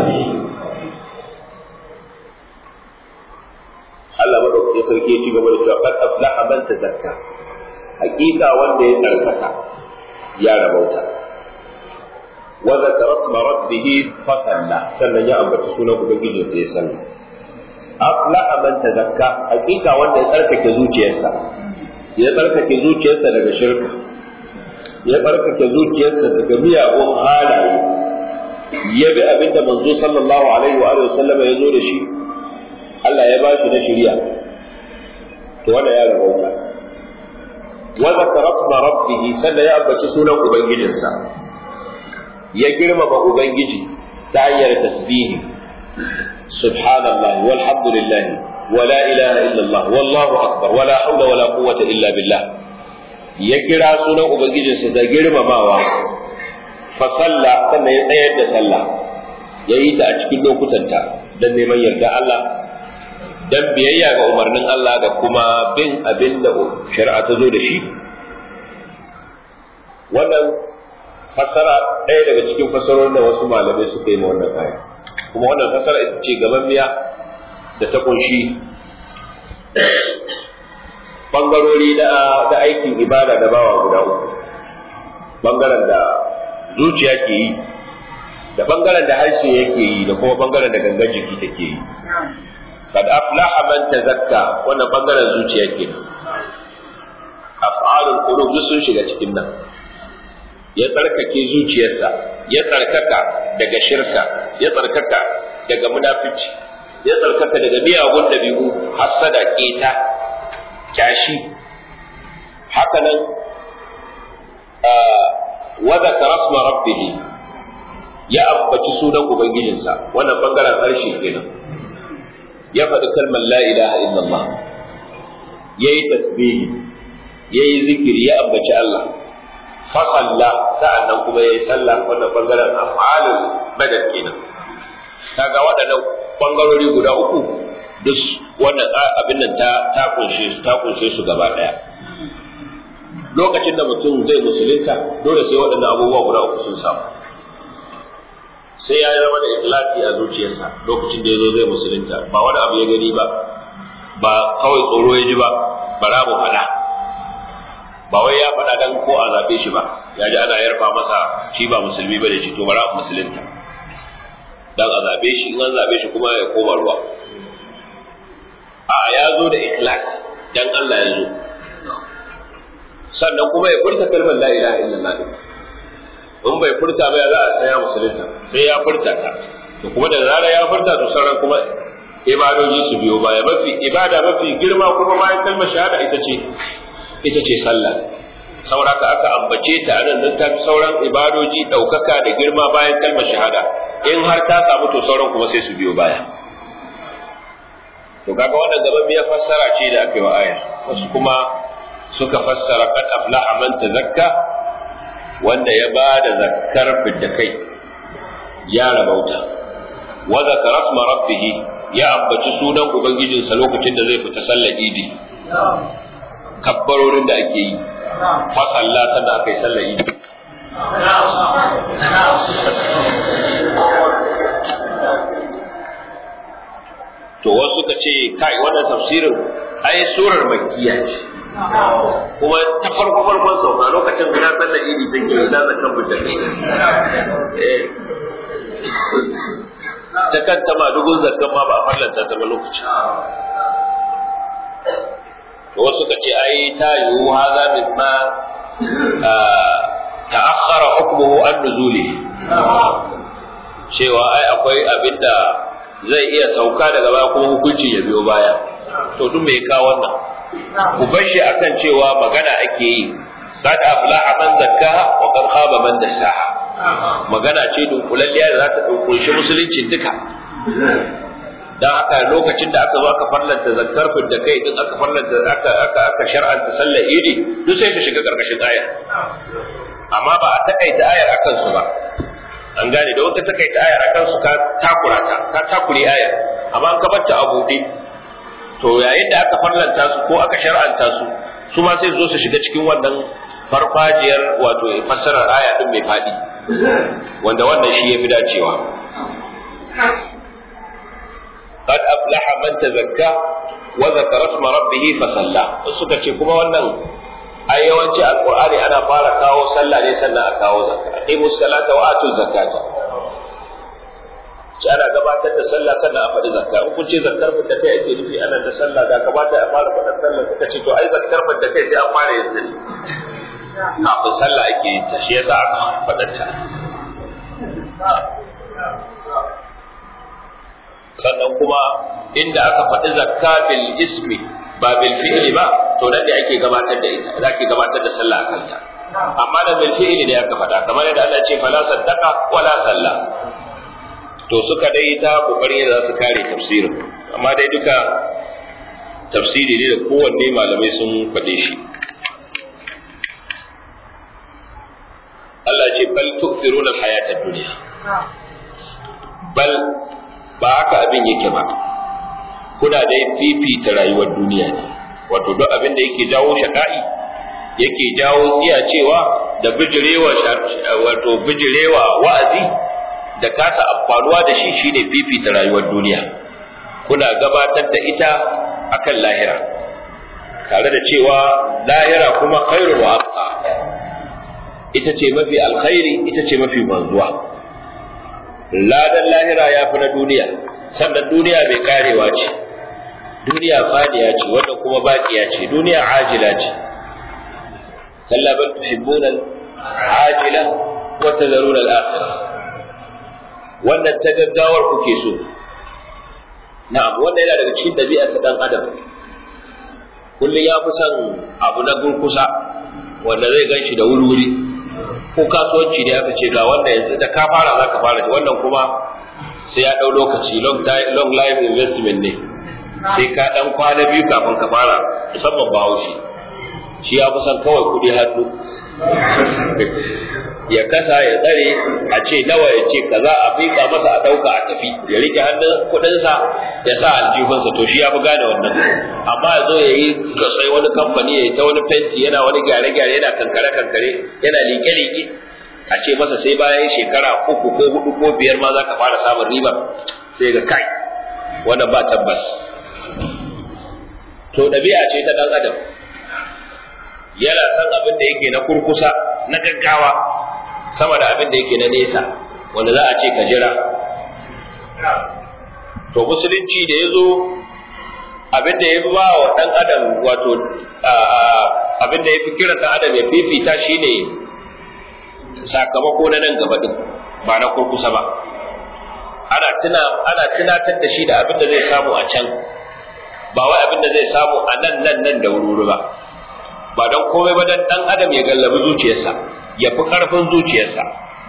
Allah madaukakin sarki ya ci gaba da cewa qad aflaha man tazakka hakika wanda ya tsarkaka ya rabauta wa zakara isma rabbih fa salla sannan ya ambaci sunan ubangijin sai ya salla aflaha man tazakka hakika wanda ya tsarkake zuciyarsa ya tsarkake zuciyarsa daga shirka ya tsarkake zuciyarsa daga miyagun halaye ya bi abinda manzo sallallahu alaihi wa alihi wasallam ya zo da shi Allah ya ba shi na shari'a to wanda ya rabauta wa zakara isma rabbih sannan ya ambaci sunan ubangijinsa ya girmama ubangiji ta hanyar tasbihi subhanallah walhamdulillah wala ilaha illallah wallahu akbar wala hawla wala quwwata illa billah ya kira sunan ubangijinsa da girmamawa fa salla sannan ya tsayar da sallah ya yi ta a cikin lokutanta don neman yarda Allah dan biyayya ga umarnin Allah da kuma bin abin da shari'a ta zo da shi wannan fassara ɗaya daga cikin fassarorin da wasu malamai suka yi ma wannan aya kuma wannan fassara ita ce gaban miya da ta kunshi bangarori da aikin ibada da bawa guda uku bangaren da zuciya ke yi da bangaren da harshe yake yi da kuma bangaren da gangan jiki take yi kad aflaha man tazakka wannan bangaren zuciya ke af'alul qulub sun shiga cikin nan ya tsarkake zuciyarsa ya tsarkaka daga shirka ya tsarkaka daga munafici ya tsarkaka daga miyagun dabi'u hasada keta kyashi haka nan wa zakara asma rabbih ya ambaci sunan ubangijinsa wannan bangaren harshe kenan ya faɗi kalmar la ilaha illallah yayi tasbihi yayi zikiri ya ambaci Allah fasalla sa'annan kuma yayi sallah wannan bangaren af'alul badal kenan kaga waɗannan bangarori guda uku duk wannan abin nan ta ta kunshe ta kunshe su gaba daya lokacin da mutum zai musulunta dole sai waɗannan abubuwa guda uku sun samu sai ya zama da ikhlasi a zuciyarsa lokacin da ya zo zai musulunta ba wani abu ya gani ba ba kawai tsoro ya ji ba bara mu faɗa ba wai ya faɗa dan ko a zaɓe shi ba ya ji ana yarfa masa shi ba musulmi ba da shi to bara musulunta dan a zaɓe shi in an zaɓe shi kuma ya koma ruwa a ya zo da ikhlas dan Allah ya zo sannan kuma ya furta kalmar la ilaha illallah in bai furta ba za a saya musulunta sai ya furta ta to kuma da zarar ya furta to sauran kuma ibadoji su biyo baya mafi ibada mafi girma kuma bayan kalmar shahada ita ce ita ce sallah saboda ka aka ambace ta nan nan ta sauran ibadoji daukaka da girma bayan kalmar shahada in har ta samu to sauran kuma sai su biyo baya to kaga wannan gaban ya fassara ce da aka yi wa ayar wasu kuma suka fassara qad aflaha man tazakka wanda ya ba da zakkar fidda kai ya rabauta wa zakara asma rabbih ya ambaci sunan ubangijinsa lokacin da zai fita sallar idi kabbarorin da ake yi fa sallah sannan aka yi sallar idi to wasu suka ce kai wannan tafsirin ai surar makkiya ce kuma ta farko farkon sauka lokacin da sallar idi take yi da zakan fitar ta kanta ma dugun zakkan ma ba a fallanta ta ba lokacin to wasu suka ce ai ta yiwu haza min ma ta'akhkhara hukmuhu an nuzuli cewa ai akwai abinda zai iya sauka daga baya kuma hukunci ya biyo baya to duk me ka wannan ku bar shi akan cewa magana ake yi qad aflaha man zakkaha wa qad khaba man dassaha magana ce dunkulalliya da za ta kunshi musuluncin duka dan haka lokacin da aka zo aka farlanta zakkar da kai din aka farlanta aka aka aka shar'anta sallar idi duk sai ka shiga karkashin ayar amma ba a takaita ayar akan su ba an gane da wata takaita ayar akan su ka takura ta ka takure ayar amma an ka bacci a buɗe to yayin da aka farlanta su ko aka shar'anta su su ma sai zo su shiga cikin wannan farfajiyar wato fassarar aya din mai faɗi wanda wannan shi ya fi dacewa قد أفلح من تزكى وذكر اسم ربه فصلى suka ce kuma wannan ai yawanci alqur'ani ana fara kawo sallah ne sannan a kawo zakka aqimu salata wa atu zakata ci ana gabatar da sallah sannan a faɗi zakka in kun ce zakkar da kai ake nufi ana da sallah da kamata a fara faɗar sallah suka ce to ai zakkar da kai sai an fara yin ne kafin sallah ake yin ta shi yasa aka faɗar ta sannan kuma inda aka faɗi zakka bil ismi ba bil fi'li ba to nan da ake gabatar da ita za ki gabatar da sallah a kanta amma da bil fi'li ne aka faɗa kamar yadda Allah ce fala saddaqa wala salla to suka dai ta kokarin da za su kare tafsirin amma dai duka tafsiri ne da kowanne malamai sun faɗe shi Allah ce bal tu'thiruna al-hayata ad-dunya bal ba haka abin yake ba kuna dai fifita rayuwar duniya ne wato duk abin da yake jawo shaka'i yake jawo cewa da bijirewa wato bijirewa wa'azi da kasa amfanuwa da shi shine fifita rayuwar duniya kuna gabatar da ita akan lahira tare da cewa lahira kuma khairu wa abqa ita ce mafi alkhairi ita ce mafi manzuwa ladan lahira ya fi na duniya sannan duniya mai karewa ce duniya fadiya ce wannan kuma baqiya ce duniya ajila ce kalla bal tuhibbuna ajila wa tadharuna al-akhirah wannan ta gaggawar kuke so na'am wannan yana daga cikin dabi'a ta dan adam kullum ya fi son abu na gurkusa wanda zai gan shi da wuri-wuri ko kasuwanci ne aka ce ga wanda yanzu da ka fara za ka fara wannan kuma sai ya ɗau lokaci long life investment ne sai ka ɗan kwana biyu kafin ka fara musamman bahaushe shi ya fi son kawai kuɗi hannu ya kasa ya tsare a ce nawa ya ce kaza a fika masa a ɗauka a tafi ya rike hannun kuɗinsa ya sa aljihunsa to shi ya fi gane wannan amma ya zo ya yi sai wani kamfani ya yi ta wani fenti yana wani gyare-gyare yana kankare-kankare yana liƙe-liƙe a ce masa sai bayan shekara uku ko hudu ko biyar ma za ka fara samun riba sai ga kai wannan ba tabbas to ɗabi'a ce ta ɗan adam yana son abin da yake na kurkusa na gaggawa sama da abin da yake na nesa wanda za a ce ka jira to musulunci da ya zo abin da ya fi ba wa ɗan adam wato abin da ya fi kira ɗan adam ya fifita shi ne sakamako na nan gaba ɗin ba na kurkusa ba ana tuna ana tunatar da shi da abin da zai samu a can ba wai abin da zai samu a nan nan nan da wuri ba ba don komai ba dan dan adam ya gallabi zuciyarsa ya fi karfin zuciyarsa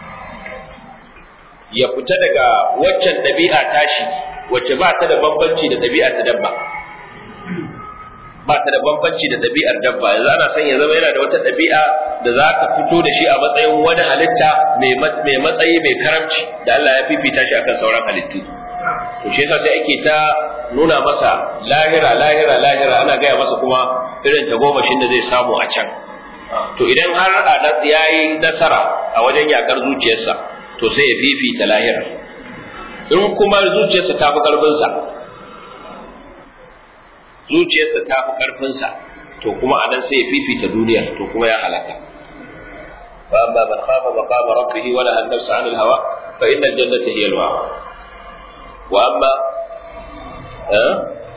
ya fita daga waccan ɗabi'a tashi wacce ba ta da bambanci da ɗabi'a ta dabba ba ta da bambanci da ɗabi'ar dabba yanzu ana son ya zama yana da wata ɗabi'a da za ka fito da shi a matsayin wani halitta mai matsayi mai karamci da Allah ya fifita shi akan sauran halittu to shi yasa sai ake ta nuna masa lahira lahira lahira ana gaya masa kuma irin tagomashin da zai samu a can to idan har a ya yi nasara a wajen yakar zuciyarsa to sai ya fifita lahira in kuma zuciyarsa ta fi karfinsa zuciyarsa ta fi karfinsa to kuma a nan sai ya fifita duniya to kuma ya halaka فأما من خاف مقام ربه ونهى النفس عن الهوى فإن الجنة هي المأوى وأما أه؟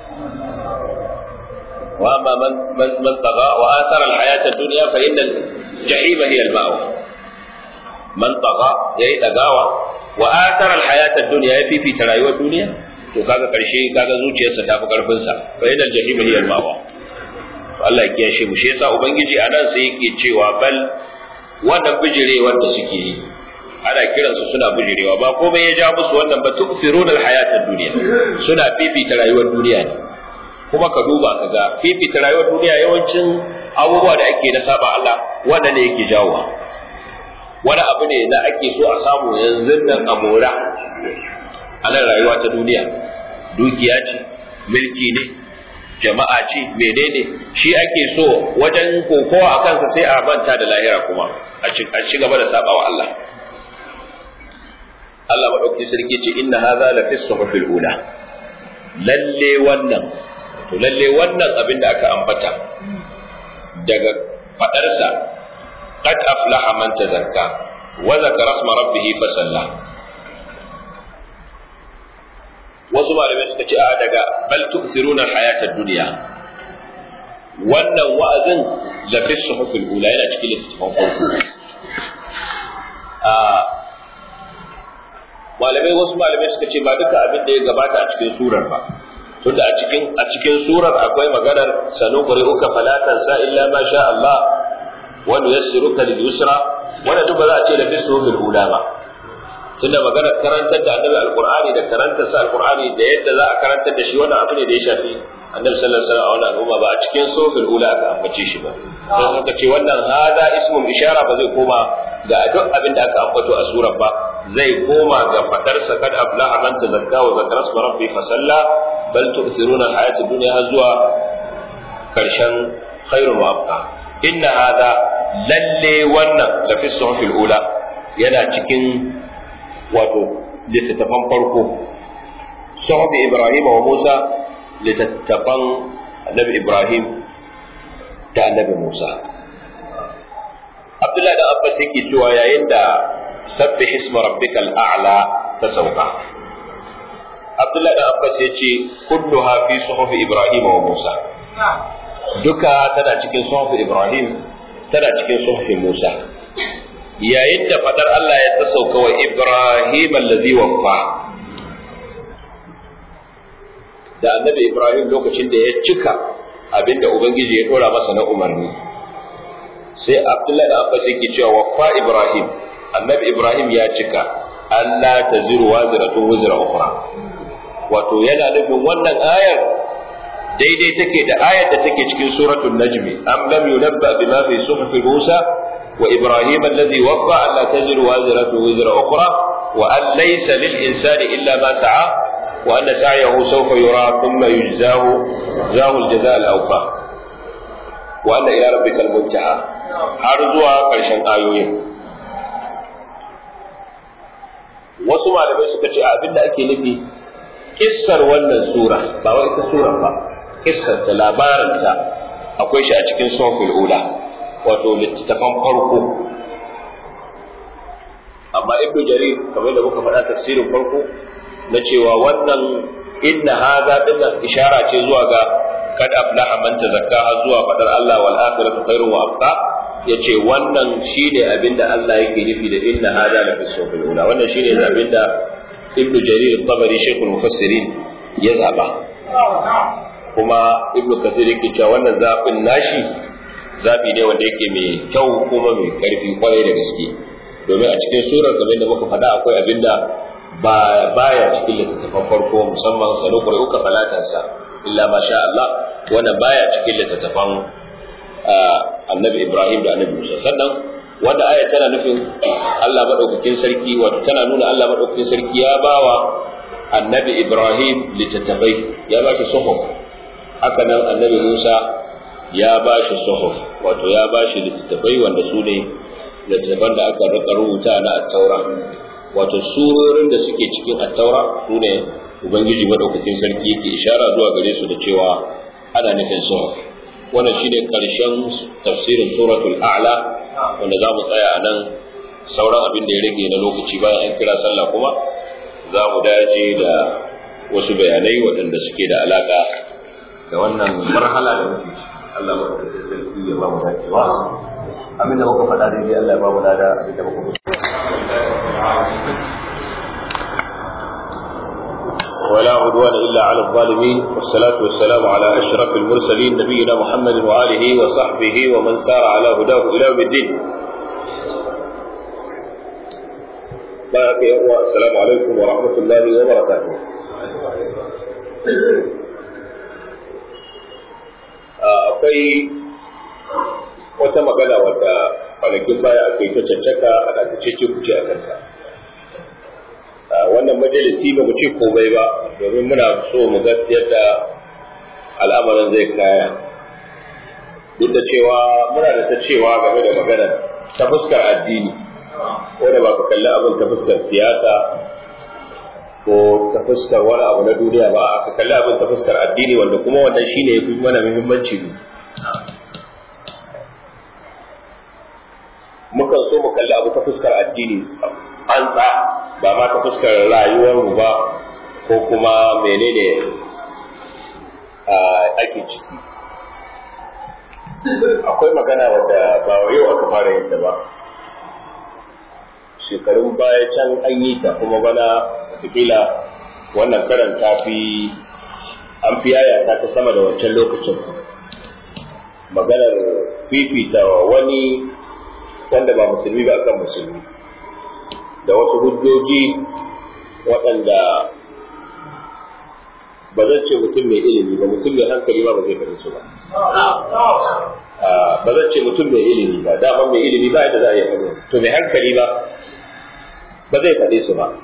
وأما من من من طغى وآثر الحياة الدنيا فإن الجحيم هي المأوى من طغى يي تغاوى وآثر الحياة الدنيا يفي في ترايوة الدنيا to kaga karshe kaga zuciyarsa ta fi karfin sa fa inal jahim hiya al-mawa Allah ya kiyashe mu shi yasa ubangiji anan sai yake cewa bal wannan bijire wanda suke yi ana kiransu suna bijirewa ba komai ya ja musu wannan ba tukfiruna al-hayatad dunya suna fifita rayuwar duniya ne kuma ka duba ka ga fifita rayuwar duniya yawancin abubuwa da ake na saba Allah wanda ne yake jawowa wani abu ne da ake so a samu yanzu nan a mora a nan rayuwa ta duniya dukiya ce mulki ne jama'a ce menene shi ake so wajen kokowa a kansa sai a manta da lahira kuma a ci gaba da saba wa Allah Allah maɗauki sarki ce inna hadha la fi suhufil ula lalle wannan to lalle wannan abin da aka ambata daga fadarsa qad aflaha man tazakka wa zakara isma rabbih fa salla wasu malamai suka ce a daga bal tu'thiruna hayatad dunya wannan wa'azin la fi suhufil ula yana cikin littafin farko malamai wasu malamai suka ce ba duka abin da ya gabata a cikin surar ba tunda a cikin a cikin surar akwai maganar sanu qur'uka fala tansa illa ma sha Allah wa nuyassiruka lil yusra wanda duk ba za a ce da bisu bil ula ba tunda maganar karantar da annabi alqur'ani da karantar sa alqur'ani da yadda za a karantar da shi wannan abu ne da ya shafi annabi sallallahu alaihi wasallam a wannan al'umma ba a cikin suratul ula aka ambace shi ba don haka ce wannan hada ismul ishara ba zai koma ga duk abin da aka ambato a surar ba zai koma ga fadar sa kad aflaha man tazakka wa zakara isma rabbi fa salla bal tu'thiruna al-hayata dunya zuwa karshen khairul wa abqa inna hada lalle wannan la fi suhufil ula yana cikin wato littattafan farko suhufi Ibrahim wa Musa littattafan annabi Ibrahim da annabi Musa Abdullahi da Abbas yake cewa yayin da sabbih isma rabbikal a'la ta sauka Abdullahi da Abbas ya ce kulluha fi suhufi Ibrahim wa Musa duka tana cikin suhufi Ibrahim tana cikin suhufi Musa yayin da fadar Allah ya tasauka wa Ibrahim allazi waffa da annabi Ibrahim lokacin da ya cika abinda Ubangiji ya dora masa na umarni sai Abdullahi da Abbas yake cewa waffa Ibrahim annabi Ibrahim ya cika Allah ta ziru waziratun wuzra ukhra wato yana nufin wannan ayar daidai take da ayar da take cikin suratul najmi am lam yunabba bima fi suhufi Musa wa Ibrahim alladhi waffa alla taziru waziratun wuzra ukhra wa an laysa lil insani illa ma sa'a wa anna sa'yahu sawfa yura thumma yujzahu jazahu al-jazaa al-awfa wa anna ila rabbikal muntaha har zuwa karshen ayoyin wasu malamai suka ce abinda ake nufi kissar wannan sura ba wai ita sura ba kissar ta labarin ta akwai shi a cikin sufil ula wato littattafan farko amma ibnu jarir kamar da muka faɗa tafsirin farko na cewa wannan inna hadha dinnan ishara ce zuwa ga kad aflaha man tazakkaha zuwa fadar Allah wal akhiratu khairun wa abqa yace wannan shine abinda Allah yake nufi da inna hadha la fi sufil ula wannan shine abinda ibn jarir al-tabari shaykhul mufassirin ya zaba kuma ibn kathir yake cewa wannan zabin nashi zabi ne wanda yake mai kyau kuma mai karfi kwarai da gaske domin a cikin surar kamar da muka faɗa akwai abinda ba baya cikin littattafan farko musamman sanu uka falatansa illa ma sha Allah wannan baya cikin littattafan annabi Ibrahim da annabi Musa sannan wanda aya tana nufin Allah madaukakin sarki wato tana nuna Allah madaukakin sarki ya bawa annabi Ibrahim littattafai ya ba shi suhuf haka nan annabi Musa ya ba shi suhuf wato ya ba shi littattafai wanda su ne littattafan da aka rika rubuta na at-taura wato surorin da suke cikin at-taura su ne ubangiji madaukakin sarki yake ishara zuwa gare su da cewa ana nufin suhuf wannan shine karshen tafsirin suratul a'la wanda za mu tsaya a nan sauran abin da ya rage na lokaci bayan an kira sallah kuma za mu dace da wasu bayanai waɗanda suke da alaƙa da wannan marhala da muke ciki Allah madaukakin sarki ya ba mu dacewa abin da muka faɗa daidai Allah ya ba mu lada abin da muka ولا عدوان إلا على الظالمين والصلاة والسلام على أشرف المرسلين نبينا محمد وآله وصحبه ومن سار على هداه إلى يوم الدين السلام عليكم ورحمة الله وبركاته akwai wata magana wadda kwanakin baya aka yi ta cancaka ana ta cece kuce a kanta wannan majalisi ba mu ce komai ba domin muna so mu ga yadda al'amarin zai kaya duk da cewa muna da ta cewa game da magana ta fuskar addini ko da ba ka kalli abin ta fuskar siyasa ko ta fuskar wani abu na duniya ba ka kalli abin ta fuskar addini wanda kuma wannan shine ya fi mana muhimmanci ne mukan so mu kalli abu ta fuskar addini an tsa ba ma ta fuskar rayuwarmu ba ko kuma menene ake ciki akwai magana wadda ba yau aka fara yin ta ba shekarun baya can an yi ta kuma bana watakila wannan karan ta fi an fi yaya ta ta sama da wancan lokacin maganar fifita wani wanda ba musulmi ba akan musulmi da wasu hujjoji waɗanda ba zan ce mutum mai ilimi ba mutum mai hankali ba ba zai faɗi su ba ba zan ce mutum mai ilimi ba dama mai ilimi ba yadda za a yi faɗi to mai hankali ba ba zai faɗi su ba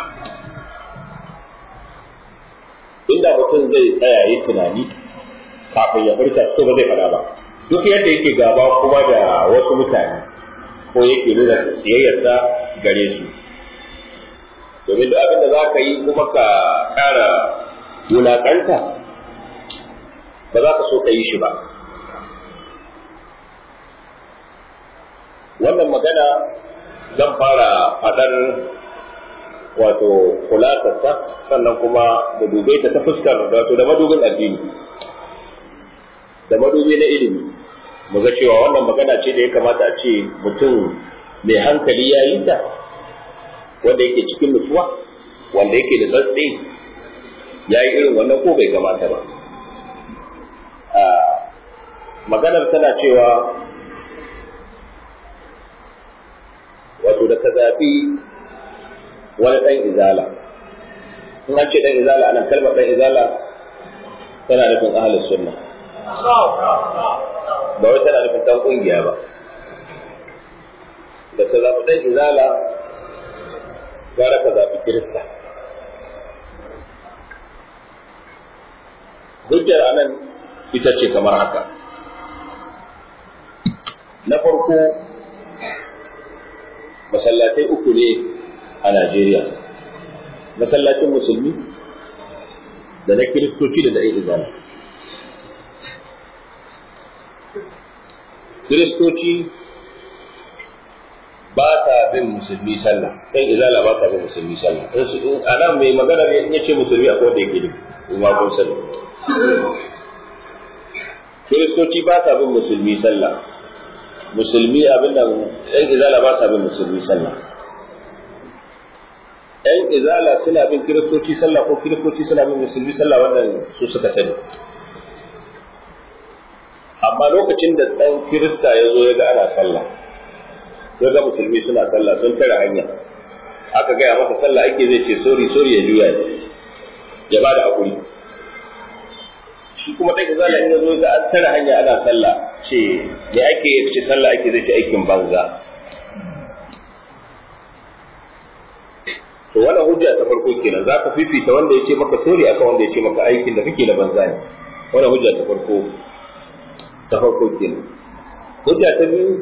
inda mutum zai tsaya yi tunani kafin ya furta to ba zai faɗa ba duk yadda yake gaba kuma da wasu mutane ko yake nuna siyayyarsa gare su domin duk abin da za ka yi kuma ka ƙara wulaƙanta ba za ka so ka yi shi ba wannan magana zan fara faɗar wato kulasarta sannan kuma da dube ta ta fuskar wato da madubin addini da madubi na ilimi mu ga cewa wannan magana ce da ya kamata a ce mutum mai hankali ya yi ta wanda yake cikin nutsuwa wanda yake da tsatsi ya yi irin wannan ko bai kamata ba maganar tana cewa wato da ka zaɓi wani ɗan izala in an ce ɗan izala anan kalmar ɗan izala tana nufin ahalus sunna ba wai tana nufin ɗan ƙungiya ba da ka zaɓi ɗan izala gara ka zaɓi kirista hujjar anan ita ce kamar haka na farko masallatai uku ne a Najeriya masallacin musulmi da na kiristoci da na izala kiristoci ba ta bin musulmi sallah ɗan izala ba ta bin musulmi sallah a nan mai magana ne ya ce musulmi a kowanne yake nufi kuma kun sani kiristoci ba ta bin musulmi sallah musulmi abin da ɗan izala ba sa bin musulmi sallah ɗan izala suna bin kiristoci sallah ko kiristoci suna bin musulmi sallah wannan su suka sani amma lokacin da ɗan kirista ya zo ya ga ana sallah ya ga musulmi suna sallah sun tare hanya aka gaya masa sallah ake zai ce sori sori ya juya ya ba da hakuri shi kuma ɗan izala in ya zo ga an tare hanya ana sallah ce me ake ce sallah ake zai ce aikin banza to wannan hujja ta farko kenan za ka fifita wanda ya ce maka tori akan wanda ya ce maka aikin da kake na banza ne wannan hujja ta farko ta farko kenan hujja ta biyu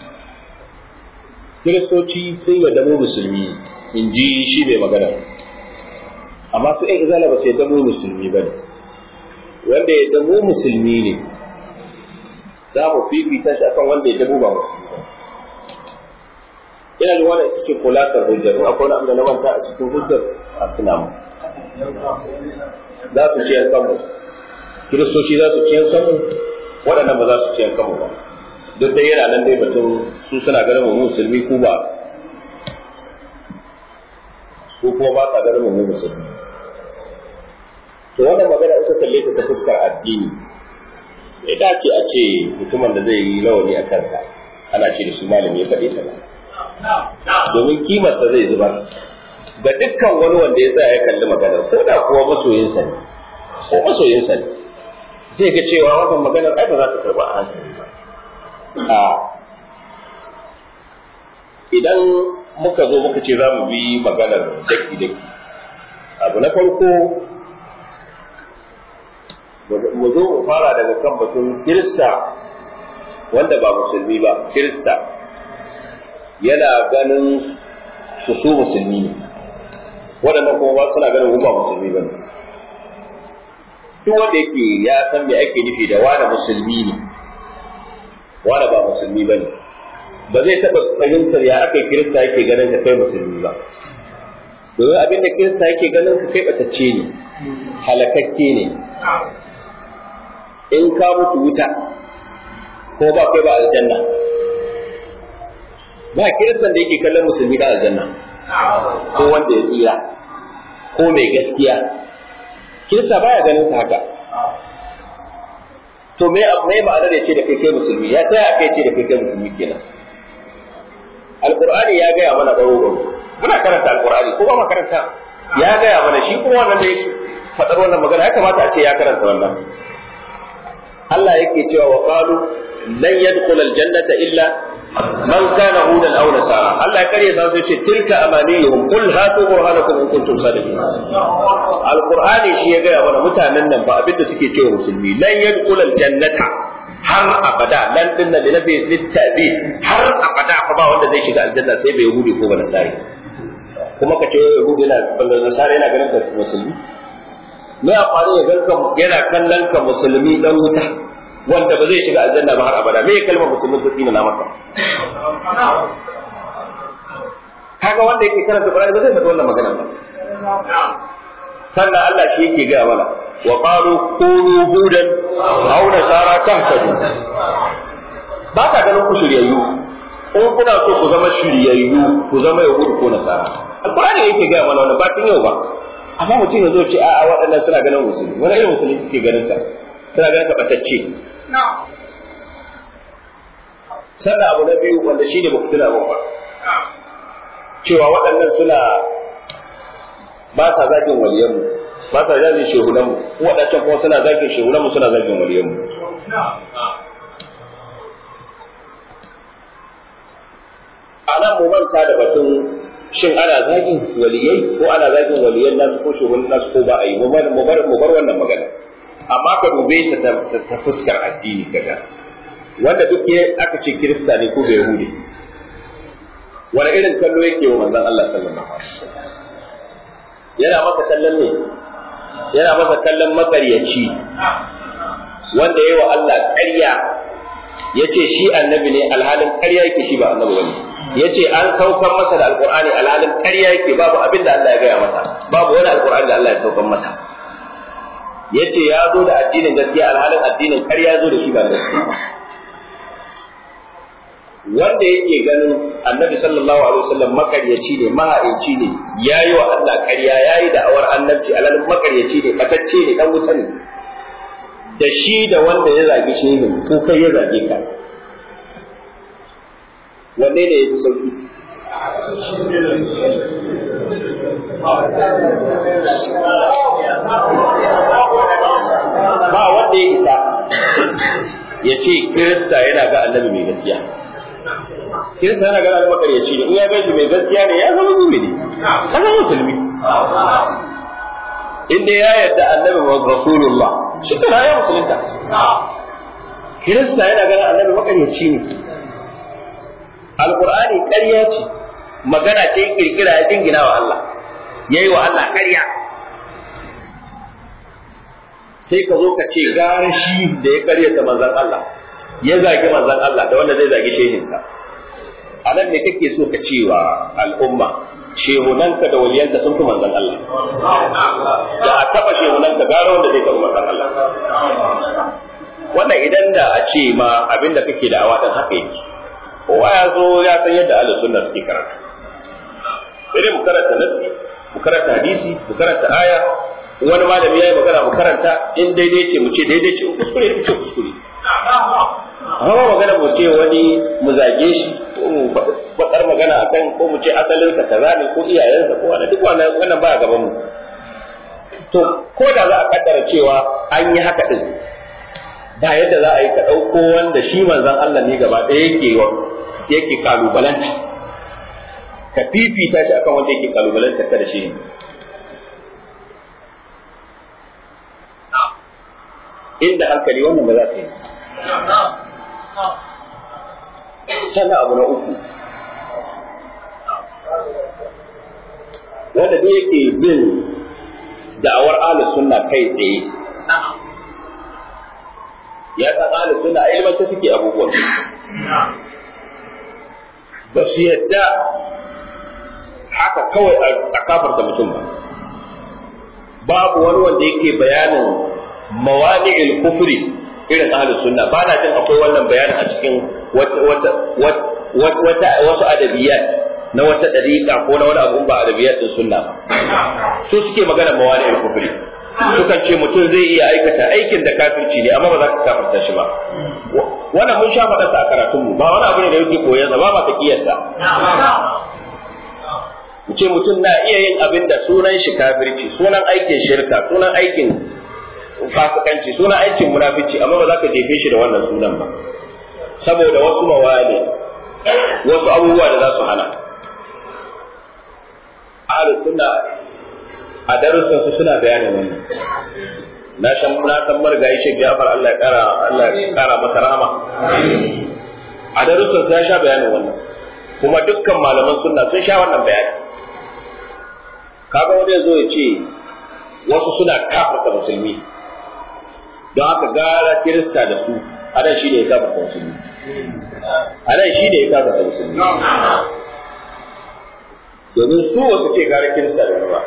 kiristoci sun yarda mu musulmi in ji shi mai magana amma su ɗan izala ba su yarda mu musulmi ba ne wanda ya damo musulmi ne za mu fifita shi akan wanda ya damo ba musulmi ba ina da wannan ita ce kulasar hujjar in akwai wani abu da na manta a cikin hujjar a tuna mu za su ciyar kanmu kiristoci za su ciyar kanmu waɗannan ba za su ciyar kanmu ba duk dai yana nan dai batun su suna ganin mu musulmi ku ba su kuma ba sa ganin mu musulmi to wannan magana ita kalle ta ta fuskar addini ya dace a ce mutumin da zai yi lawani a kanka ana ce da su malami ya faɗi ta ba domin kimarsa zai zubar ga dukkan wani wanda ya tsaya ya kalli maganar ko da kuwa masoyinsa ne ko masoyinsa ne zai ga cewa wannan maganar ai ba za ta karba a hankali ba a idan muka zo muka ce za mu bi maganar daki daki abu na farko mu zo mu fara daga kan batun kirista wanda ba musulmi ba kirista yana ganin su su musulmi ne waɗannan kuma ba suna ganin ba musulmi ba ne duk wanda yake ya san me ake nufi da wani musulmi ne wani ba musulmi ba ne ba zai taɓa fahimtar ya aka kirista yake ganin ka kai musulmi ba domin abin da kirista yake ganin ka kai ɓatacce ne halakakke ne in ka mutu wuta ko ba kai ba aljanna ba kiristan da yake kallon musulmi da aljanna ko wanda ya tsira ko mai gaskiya kirista baya ganin sa haka to me me ma'anar ya ce da kai kai musulmi ya taya kai ce da kai kai musulmi kenan alqur'ani ya gaya mana baro baro muna karanta alqur'ani ko ba ma karanta ya gaya mana shi kuma wannan da ya faɗar wannan magana ya kamata a ce ya karanta wannan Allah yake cewa wa qalu lan yadkhul aljannata illa man kana hudan aw nasara Allah ya kare sa ce tilka amaniyuhum qul hatu burhanakum in kuntum sadiqin alqur'ani shi ya gaya mana mutanen nan ba abinda suke cewa musulmi lan yadkhul aljannata har abada lan dinna da nabi littabi har abada fa ba wanda zai shiga aljanna sai bai yahudi ko ba nasari kuma ka ce yahudu yana ballan nasara yana ganin ka musulmi me amfani ya ganka yana kallon ka musulmi dan wuta wanda ba zai shiga aljanna ba har abada me kalmar musulmi ta tsina na maka kaga wanda yake karanta Qur'ani ba zai faɗi wannan magana ba sannan Allah shi yake ga mana wa qalu kunu hudan aw nasara tahtadu ba ka ganin ku shiryayyu in kuna so ku zama shiryayyu ku zama yahudu ko nasara alqur'ani yake ga mana wannan ba tun yau ba amma mutum ya zo ce a'a waɗannan suna ganin musulmi wani irin musulmi kake ganin ka suna ganin ka batacce sannan abu na biyu wanda shi ne ba ku tuna ba cewa waɗannan suna ba sa zagin waliyanmu ba sa zagin shehunanmu waɗancan kuma suna zagin shehunanmu suna zagin waliyanmu ana mu manta da batun shin ana zagin waliyai ko ana zagin waliyan nasu ko shugaban nasu ko ba a yi mu bar mu bar wannan magana amma ka dube ta ta fuskar addini kaga wanda duk ya aka ce kirista ne ko bai yahudi wani irin kallo yake wa manzon Allah sallallahu alaihi wasallam yana masa kallon ne yana masa kallon makaryaci wanda yayi wa Allah ƙarya yace shi annabi ne alhalin ƙarya yake shi ba annabi bane yace an saukar masa da alqur'ani alhalin ƙarya yake babu abin da Allah ya gaya masa babu wani alqur'ani da Allah ya saukar masa yace ya zo da addinin gaskiya alhalin addinin ƙarya zo da shi ba gaskiya wanda yake ganin annabi sallallahu alaihi wasallam makaryaci ne mahaici ne yayi wa Allah ƙarya yayi da awar annabci alhalin makaryaci ne fatacce ne dan wuta ne da shi da wanda ya zagi shehin ko kai ya zage ka wanne ne ya fi sauki ba wanda ya isa ya ce kirista yana ga annabi mai gaskiya kirista yana ga annabi makaryaci ne in ya gaji mai gaskiya ne ya zama mumini ya zama musulmi inda ya yarda annabi rasulullah shi kana ya musulunta kirista yana ganin annabi makaryaci ne alqur'ani ƙarya ce magana ce kirkira ya jingina wa Allah yayi wa Allah ƙarya sai ka zo ka ce gara shi da ya karyata manzon Allah ya zagi manzon Allah da wanda zai zagi shehinka a nan ne kake so ka cewa al'umma shehunanka da waliyanka sun fi manzon Allah da a taba shehunanka gara wanda zai taɓa manzon Allah wannan idan da a ce ma abinda kake da awa haka yake kowa ya zo ya san yadda ahlus sunna suke karatu sai mu karanta nasi mu karanta hadisi mu karanta aya wani malami ya yi magana mu karanta in daidai ce mu ce daidai ce kuskure mu ce kuskure amma magana mu ce wani mu zage shi ko mu faɗar magana akan ko mu ce asalinsa kaza ne ko iyayensa ko wani duk wannan wannan ba gaban mu to ko da za a kaddara cewa an yi haka din ba yadda za a yi ka ɗauko wanda shi manzon Allah ne gaba ɗaya yake yake kalubalanta ka fifita shi akan wanda yake kalubalanta ka da shi inda hankali wannan ba za ta yi sannan abu na uku wanda duk yake bin da'awar ahlus sunna kai tsaye ya san ahlus sunna a ilmance suke abubuwan ba su yadda haka kawai a kafarta mutum ba babu wani wanda yake bayanin mawani'il kufri irin ahlus sunna ba na jin akwai wannan bayanin a cikin wata wata wata wasu adabiyat na wata dariƙa ko na wani abu ba adabiyat din sunna ba su suke magana mawani'il kufri sukan ce mutum zai iya aikata aikin da kafirci ne amma ba za ka kafirta shi ba wannan mun sha faɗa a karatunmu ba wani abu ne da yake koyon ba ba ta kiyarta mu ce mutum na iya yin abin da sunan shi kafirci sunan aikin shirka sunan aikin fasikanci sunan aikin munafici amma ba za ka jefe shi da wannan sunan ba saboda wasu mawali wasu abubuwa da za su hana ahlus sunna a darussan su suna bayanin wannan na san na san margayi Sheikh Jafar Allah ya kara Allah ya kara masa rahama a darussan ya sha bayanin wannan kuma dukkan malaman sunna sun sha wannan bayani kaga wani zo ya ce wasu suna kafarta musulmi don haka gara kirista da su anan shi ne ya kafarta musulmi anan shi ne ya kafarta musulmi domin su wasu ce gara kirista da ba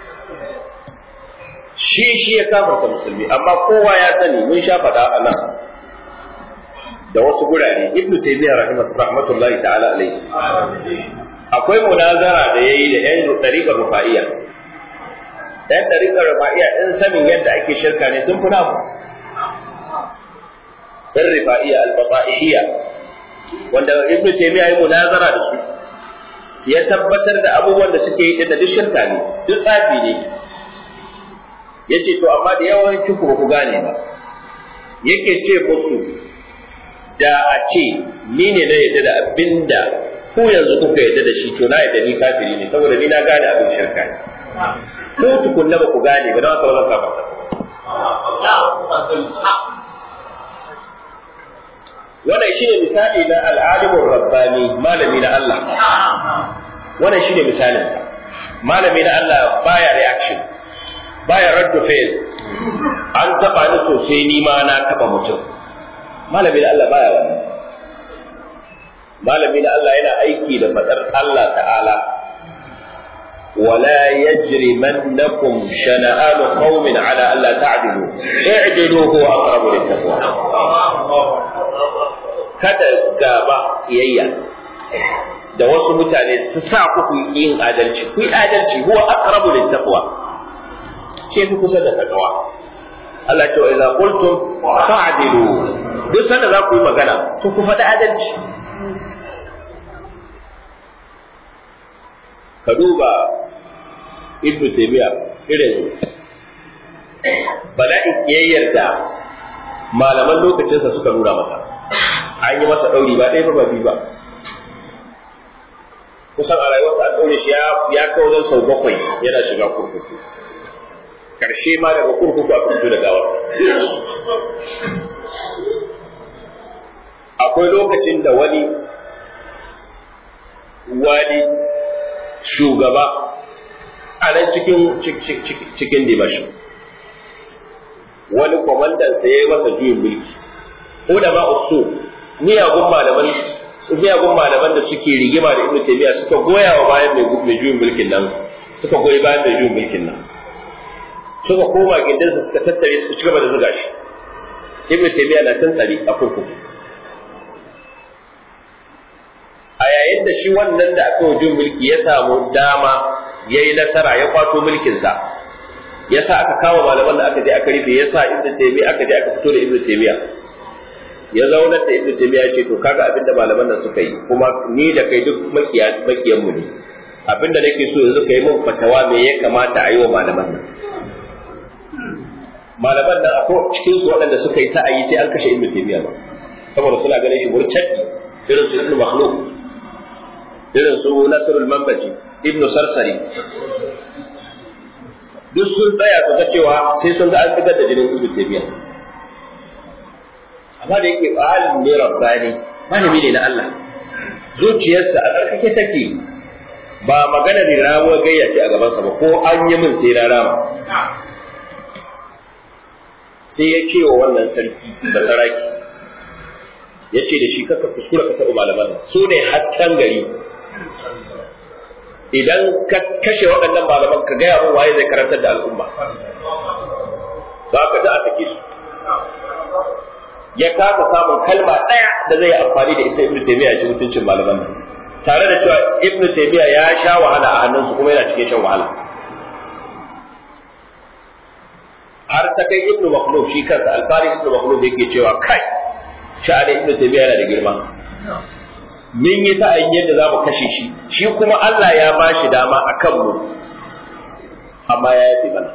shi shi ya kafarta musulmi amma kowa ya sani mun sha faɗa a nan da wasu gurare ibnu taymiyyah rahmatullahi ta'ala alaihi akwai munazara da yayi da yan dariƙar rufa'iyya yan dariƙar rufa'iyya din sanin yadda ake shirka ne sun funa mu sun rufa'iyya al-bata'ihiyya wanda ibnu taymiyyah yayi munazara da su ya tabbatar da abubuwan da suke yi da duk shirka ne duk tsafi ne yace to amma da yawancin ku ba ku gane ba yake ce musu da a ce ni ne na yadda da abinda ku yanzu kuka yadda da shi to na yadda ni kafiri ne saboda ni na gane abin shirka ne ko tukunna ba ku gane ba don haka ba zan kafarta wannan shine misali na al'alimin rabbani malami na Allah wannan shine misalin malami na Allah baya reaction baya raddu fail an taba ni sosai ni ma na taba mutum malami da Allah baya wannan malami da Allah yana aiki da fadar Allah ta'ala ولا يجرمنكم شنآن قوم على ألا تعدلوا اعدلوا هو أقرب للتقوى kada gaba kiyayya da wasu mutane su sa ku yin adalci ku yi adalci huwa aqrabu littaqwa ke fi kusa da takawa Allah ce wa idza qultum fa'dilu duk sanda za ku yi magana to ku faɗi adalci ka duba ibnu taymiya irin bala'in kiyayyar da malaman lokacinsa suka nuna masa an yi masa ɗauri ba ɗaya ba ba biyu ba kusan a rayuwarsa an ɗaure shi ya kawo don sau bakwai yana shiga kurkuku karshe ma daga kurkuku aka fito da gawarsa akwai lokacin da wani wani shugaba a nan cikin cikin dimashi wani kwamandansa ya yi masa juyin mulki ko da ma usu miyagun malaman miyagun malaman da suke rigima da ibnu taymiya suka goya wa bayan mai juyin mulkin nan suka goyi bayan mai juyin mulkin nan suka koma gindinsa suka tattare su ci gaba da zuga shi ibnu taymiya na tantsari a kurkuku a yayin da shi wannan da aka wujin mulki ya samu dama ya yi nasara ya kwato mulkinsa ya sa aka kama malaman da aka je aka rufe ya sa ibnu taymiya aka je aka fito da ibnu taymiya ya zaunar da ibnu taymiya ya ce to kaga abin da malaman nan suka yi kuma ni da kai duk makiyan mu ne abin da nake so yanzu ka yi min fatawa me ya kamata a yi wa malaman nan malaman nan akwai cikin su waɗanda suka yi sa'ayi sai an kashe ibnu taymiya ba saboda suna ganin shi murtaddi irin su ibnu makhluk irin su nasrul manbaji ibnu sarsari duk sun tsaya su ga cewa sai sun ga an fitar da jinin ibnu taymiya amma da yake alim ne rabbani malami ne na Allah zuciyarsa a tsarkake take ba magana ne ramuwar gayya ce a gabansa ba ko an yi min sai na rama sai ya ce wa wannan sarki da saraki ya ce da shi kaka kuskura ka taɓa malaman nan su ne hasken gari idan ka kashe waɗannan malaman ka gaya min waye zai karantar da al'umma za ka da a sake su ya kasa samun kalma ɗaya da zai amfani da ita ibnu taymiya ji mutuncin malaman nan tare da cewa ibnu taymiya ya sha wahala a hannunsu kuma yana cikin shan wahala har ta kai ibnu makhluf shi kansa alfari ibnu makhluf yake cewa kai sha'anin ibnu taymiya yana da girma min yi sa'ayin yadda za mu kashe shi shi kuma Allah ya ba shi dama a kanmu amma ya yafe mana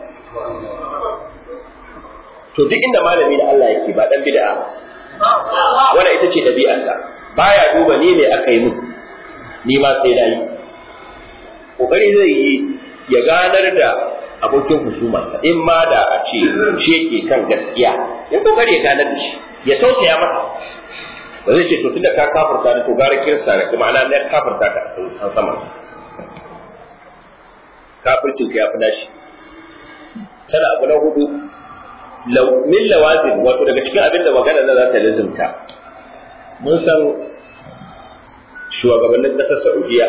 to duk inda malami da Allah yake ba dan bid'a wannan ita ce dabi'arsa baya duba ni ne aka yi mun ni ma sai na yi kokari zai yi ya ganar da abokin husumarsa in ma da a ce shi yake kan gaskiya ya kokari ya ganar da shi ya tausaya masa ba zai ce to tunda ka kafirta ni to gara kirsa da kuma ana na kafirta ka san sama kafircin ka yafi nashi sana abu na hudu min lawazin wato daga cikin abin da magana na za ta lazimta mun san shugabannin ƙasar Saudiya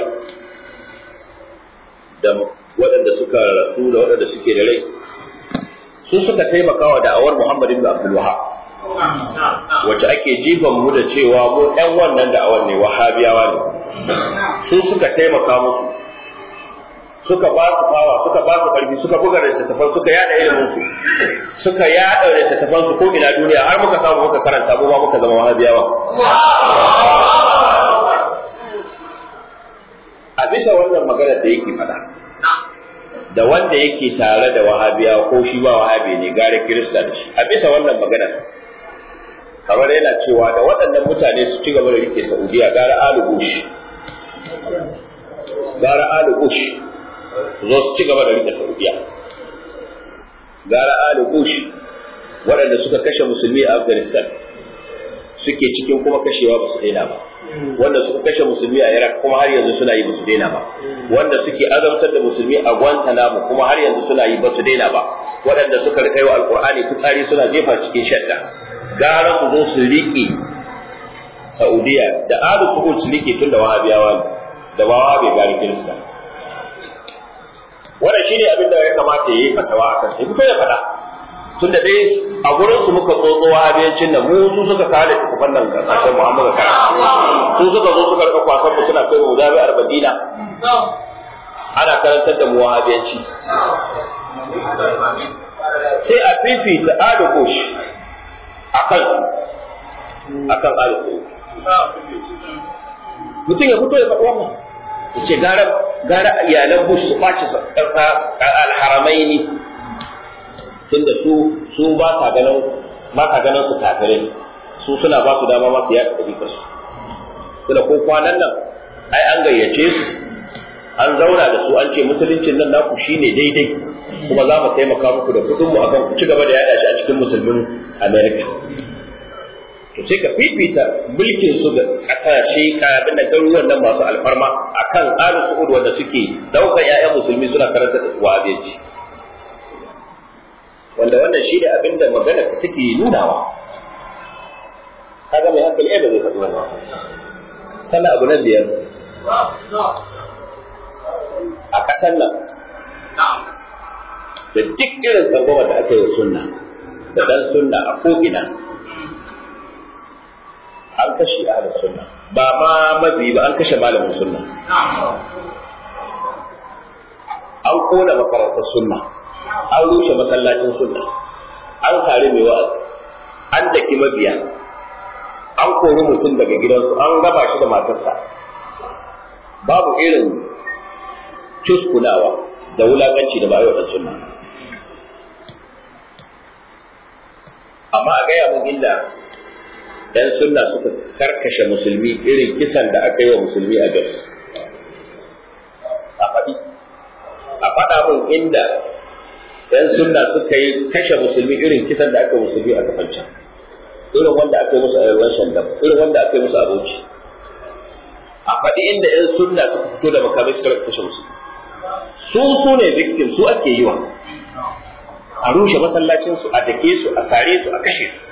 da waɗanda suka rasu da waɗanda suke da rai su suka taimaka wa da'awar Muhammad ibn Abdul Wahhab wacce ake jifan mu da cewa mu ɗan wannan da'awar ne wahabiyawa ne su suka taimaka musu suka ba su fawa suka ba su ƙarfi suka buga littattafan suka yada ilimin su suka yada littattafan su ko ina duniya har muka samu muka karanta mu ma muka zama wahabiyawa a bisa wannan magana da yake faɗa da wanda yake tare da wahabiya ko shi ba wahabi ne gare kirista da shi a bisa wannan magana kamar yana cewa da waɗannan mutane su ci gaba da rike saudiya gara alu bush gara alu bush zo su ci gaba da rike saudiya gara alu bush waɗanda suka kashe musulmi a afghanistan suke cikin kuma kashewa ba su daina ba wanda suka kashe musulmi a Iraq kuma har yanzu suna yi ba su daina ba wanda suke azabtar da musulmi a Guantanamo kuma har yanzu suna yi ba su daina ba waɗanda suka rika yi wa alqur'ani fitsari suna jefa cikin shadda gara su zo su riƙe Saudiya da alu su su riƙe tun da wahabiyawa ne da ba wahabi gari kirista wannan shine abin da ya kamata ya yi fatawa akan sai fito ya faɗa tun da dai a gurin su muka tsotso wahabiyancin nan mu su suka kare tukufan nan kasashen Muhammadu kara su suka zo suka rika kwasan mu suna kai mu jami'ar Madina ana karantar da mu wahabiyanci sai a fifita adu kush akan akan adu mutum ya fito ya faɗi wannan ya ce gara gara iyalan bush su ɓaci alharamai ne tunda su su ba sa ganin ba sa ganin su kafirai su suna ba su dama masu yaɗa ɗabi'ar su tunda ko kwanan nan ai an gayyace su an zauna da su an ce musuluncin nan naku shine daidai kuma za mu taimaka muku da kuɗin mu akan ku ci gaba da yaɗa shi a cikin musulmin America to sai ka fifita mulkin su ga kasashe kafin da garuruwan nan masu alfarma akan alu su'ud wanda suke daukar ƴaƴan musulmi suna karanta da wahabiyanci wanda wannan shi ne abin da magana ta take nunawa kaga mai hankali ai ba zai faɗi wannan sannan abu na biyar a ƙasar nan da duk irin tsangwama da aka yi wa sunna da dan sunna a ko'ina an kashe ahlus sunna ba ma mabi ba an kashe malamin sunna an kona makarantar sunna an rushe masallacin sunna an kare mai wa'azi an daki mabiya an kori mutum daga gidansu an raba shi da matarsa babu irin cuskunawa da wulakanci da bayo da sunna amma a gaya mun inda dan sunna suka karkashe musulmi irin kisan da aka yi wa musulmi a Jos a faɗi a faɗa mun inda dan sunna suka yi kashe musulmi irin kisan da aka yi musulmi a kafancan irin wanda aka yi musu a yarwan shandam irin wanda aka yi musu a bauchi a faɗi inda yan sunna suka fito da makamai suka kashe musulmi su su ne victim su ake yi wa a rushe masallacinsu a dake su a sare su a kashe su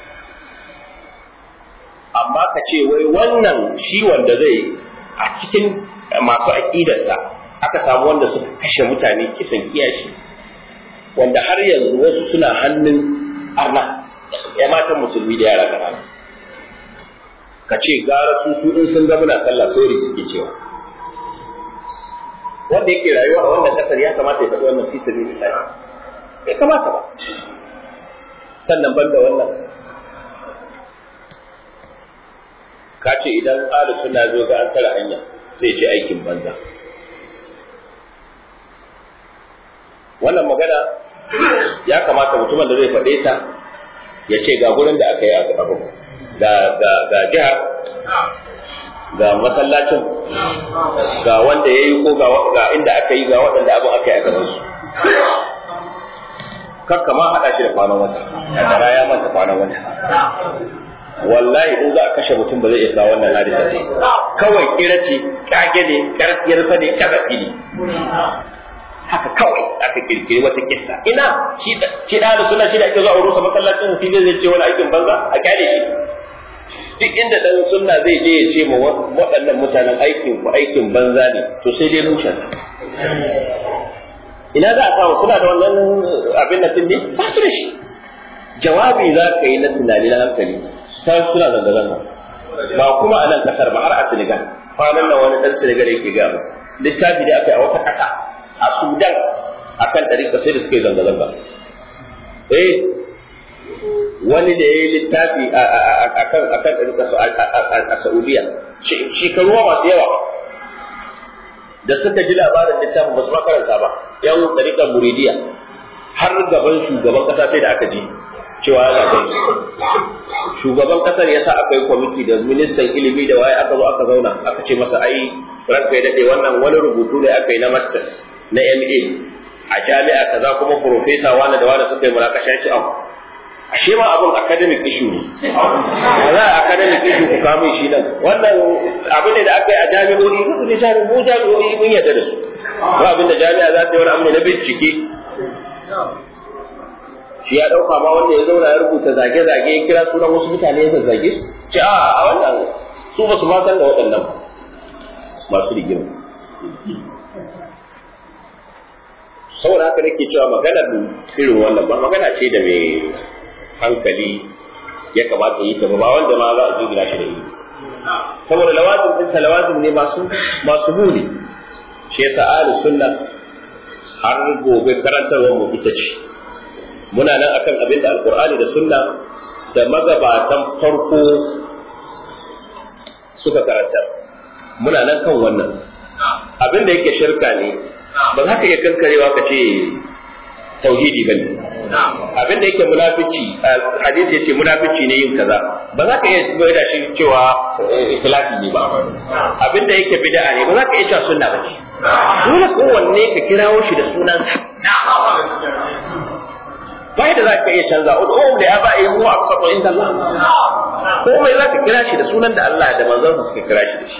amma ka ce wai wannan shi wanda zai a cikin masu aƙidarsa aka samu wanda suka kashe mutane kisan kiyashi wanda har yanzu wasu suna hannun arna ya matan musulmi da yara ƙanana ka ce gara su su in sun ga muna sallah sori suke cewa wanda yake rayuwa a wannan kasar ya kamata ya faɗi wannan fi sabilillah bai kamata ba sannan banda wannan ka ce idan ahlu suna zo ga an tara hanya zai ce aikin banza wannan magana ya kamata mutumin da zai faɗe ta ya ce ga gurin da aka yi abu ga ga ga jiha ga masallacin ga wanda ya yi ko ga inda aka yi ga waɗanda abin aka yi a gaban su kakka ma haɗa shi da kwanan wata ya ya manta kwanan wata wallahi in za a kashe mutum ba zai iya kawo wannan hadisa ce kawai kira ce kage ne yarfa ne kazafi ne haka kawai aka kirkiri wata kissa ina shi shi da suna shi da ake zuwa rusa masallacin sai zai ce wani aikin banza a kyale shi duk inda dan sunna zai je ya ce ma waɗannan mutanen aikin ku aikin banza ne to sai dai mushen ina za a samu suna da wannan abin da ne ba su da shi jawabi za ka yi na tunani na hankali sai suna zanga-zanga ba kuma a nan kasar ba har a Senegal kwanan nan wani dan Senegal yake ga mu littafi da aka yi a wata kasa a Sudan akan ɗariƙa sai da suka yi zanga-zanga eh wani da ya yi littafi akan akan ɗariƙa a Saudiya shekaru masu yawa da suka ji labarin littafin ba su makaranta ba yan ɗariƙar muridiya har gaban shugaban ƙasa sai da aka ji cewa ya zaɓe shugaban ƙasar ya sa aka yi kwamiti da ministan ilimi da waye aka zo aka zauna aka ce masa ai ranka ya daɗe wannan wani rubutu ne aka yi na masters na ma a jami'a kaza kuma profesa wani da wani suka yi munakasha ya ce abu ashe ma abin academic issue ne za a academic issue ku kawo shi nan wannan abin ne da aka yi a jami'o'i duk ne jami'o'i jami'o'i mun yarda da su ba abin da jami'a za ta yi wani abu na bincike shi ya dauka ma wanda ya zauna ya rubuta zage-zage ya kira sunan wasu mutane ya zazzage su ce a a wannan su ba su ma san da waɗannan masu rigima saboda haka nake cewa maganar irin wannan ba magana ce da mai hankali ya kamata yi ta ba wanda ma za a jigila shi da yi saboda lawazim din sa lawazim ne masu masu muni shi yasa ahli sunna har gobe karantarwar mu ita ce muna nan akan abin da alqur'ani da sunna da magabatan farko suka karantar muna nan kan wannan abin da yake shirka ne ba za ka iya kankarewa ka ce tauhidi ba ne abin da yake munafici hadisi yace munafici ne yin kaza ba za ka iya bai da shi cewa ikhlasi ne ba abin da yake bid'a ne ba za ka iya cewa sunna ba ce dole kowanne ka kirawo shi da sunansa bai da za ka iya canza ud'u da ya ba'i mu aqsatu inda Allah komai za ka kira shi da sunan da Allah da manzon suka kira shi da shi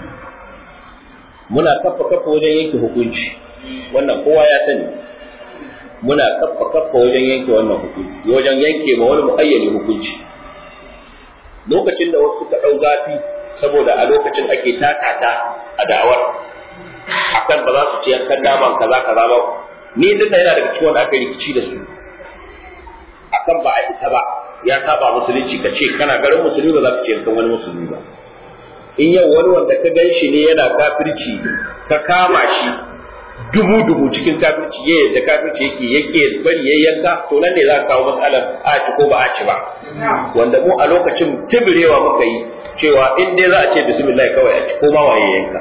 muna kafa kafa wajen yanke hukunci wannan kowa ya sani muna kafa kafa wajen yanke wannan hukunci wajen yanke ma wani muayyani hukunci lokacin da wasu suka ɗau gafi saboda a lokacin ake takata a da'awar akan ba za su ci yankan naman kaza kaza ba ni duk da yana daga cikin wanda aka rikici da su akan ba a isa ba ya saba musulunci ka ce kana garin musulmi ba za ka ce yankan wani musulmi ba in yau wani wanda ka gan shi ne yana kafirci ka kama shi dubu dubu cikin kafirci ya yadda kafirci yake yake bari ya yanka to nan ne za ka kawo matsalar a ci ko ba a ci ba wanda mu a lokacin tibirewa muka yi cewa in dai za a ce bismillah kawai a ci ko ma waye yanka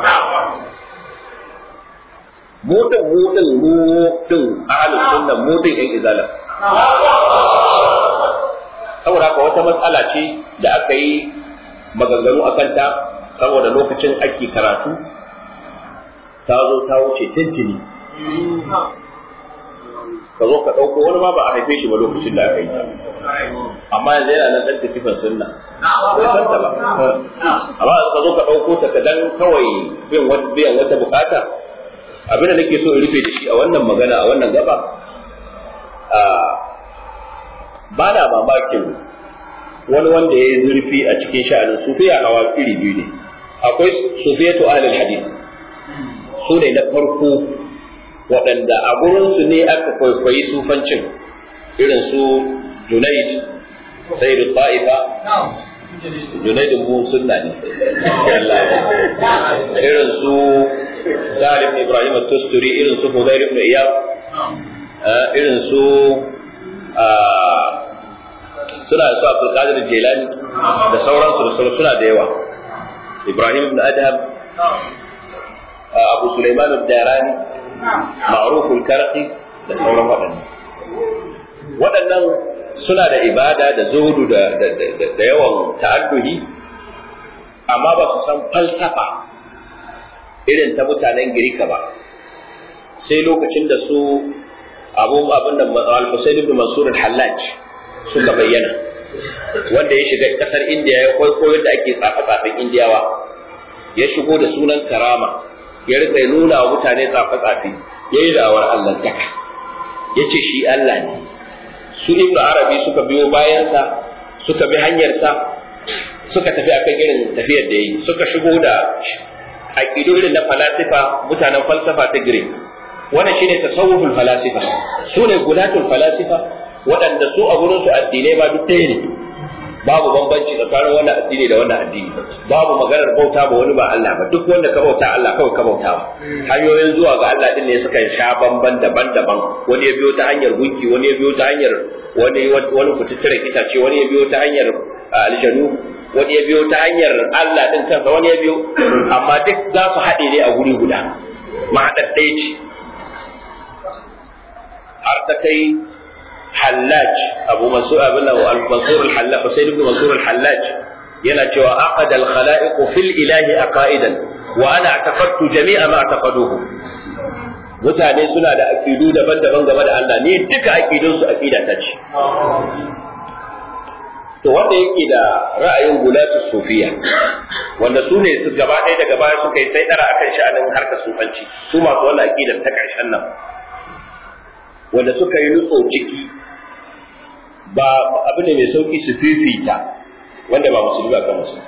mu din mu din mu din ahlus sunna mu din yan izala saboda haka wata matsala ce da aka yi maganganu a kanta saboda lokacin ake karatu ta zo ta wuce tintini ka zo ka ɗauko wani ma ba a haife shi ba lokacin da aka yi amma yanzu yana nan ɗan tafifan sunna bai san ta ba amma ka zo ka ɗauko ta ka dan kawai biyan wata bukata abin da nake so in rufe da shi a wannan magana a wannan gaba ba na mamakin wani wanda ya yi zurfi a cikin sha'anin sufiya hawa iri biyu ne akwai sufiyatu ahlul hadith su ne na farko waɗanda a gurinsu ne aka kwaikwayi sufancin irin su junaid sayyidu ta'ifa junaidin mu sunna ne irin su salim ibrahim tusturi irin su hudair ibn iyab irin su suna da su Abdul Qadir Jilani da sauransu da sauransu suna da yawa Ibrahim ibn Adham Abu Sulaiman ad-Darani Ma'ruf al-Karqi da sauran waɗannan waɗannan suna da ibada da zuhudu da da yawan ta'adduhi amma ba su san falsafa irin ta mutanen Girka ba sai lokacin da su abu abin da al-Husayn ibn Mansur al-Hallaj suka bayyana wanda ya shiga kasar indiya ya kwaikwayo da ake tsafe-tsafen indiyawa ya shigo da sunan karama ya rika nuna wa mutane tsafe-tsafe yayi da'awar Allah taka yace shi Allah ne su ibnu arabi suka biyo bayansa suka bi hanyarsa suka tafi akan irin tafiyar da yi suka shigo da aqidu irin na falasifa mutanen falsafa ta Greek wannan shine tasawuful falasifa su ne gulatul falasifa waɗanda su a gurin su addinai ba duk ɗaya ne babu bambanci tsakanin wannan addini da wannan addini babu maganar bauta ba wani ba Allah ba duk wanda ka bauta Allah kawai ka bauta ba hanyoyin zuwa ga Allah din ne suka sha bamban daban-daban wani ya biyo ta hanyar gunki wani ya biyo ta hanyar wani wani kututturen itace wani ya biyo ta hanyar aljanu wani ya biyo ta hanyar Allah din kansa wani ya biyo amma duk za su haɗe ne a guri guda mahaɗar ɗaya ce har ta kai hallaj abu mansur abin al-mansur al-hallaj husayn ibn mansur al-hallaj yana cewa aqada al-khalaiq fil ilahi aqaidan wa ana a'taqadtu jami'a ma a'taqaduhu mutane suna da aqidu daban-daban game da Allah ne duka aqidun su aqida ta ce to wanda yake da ra'ayin gulatu sufiya wanda su ne su gaba ɗaya daga baya suka yi sai dara akan sha'anin harkar sufanci su masu wannan aqidar ta ƙarshen nan wanda suka yi nutso ciki ba abu ne mai sauki su fifita wanda ba musulmi ba kan musulmi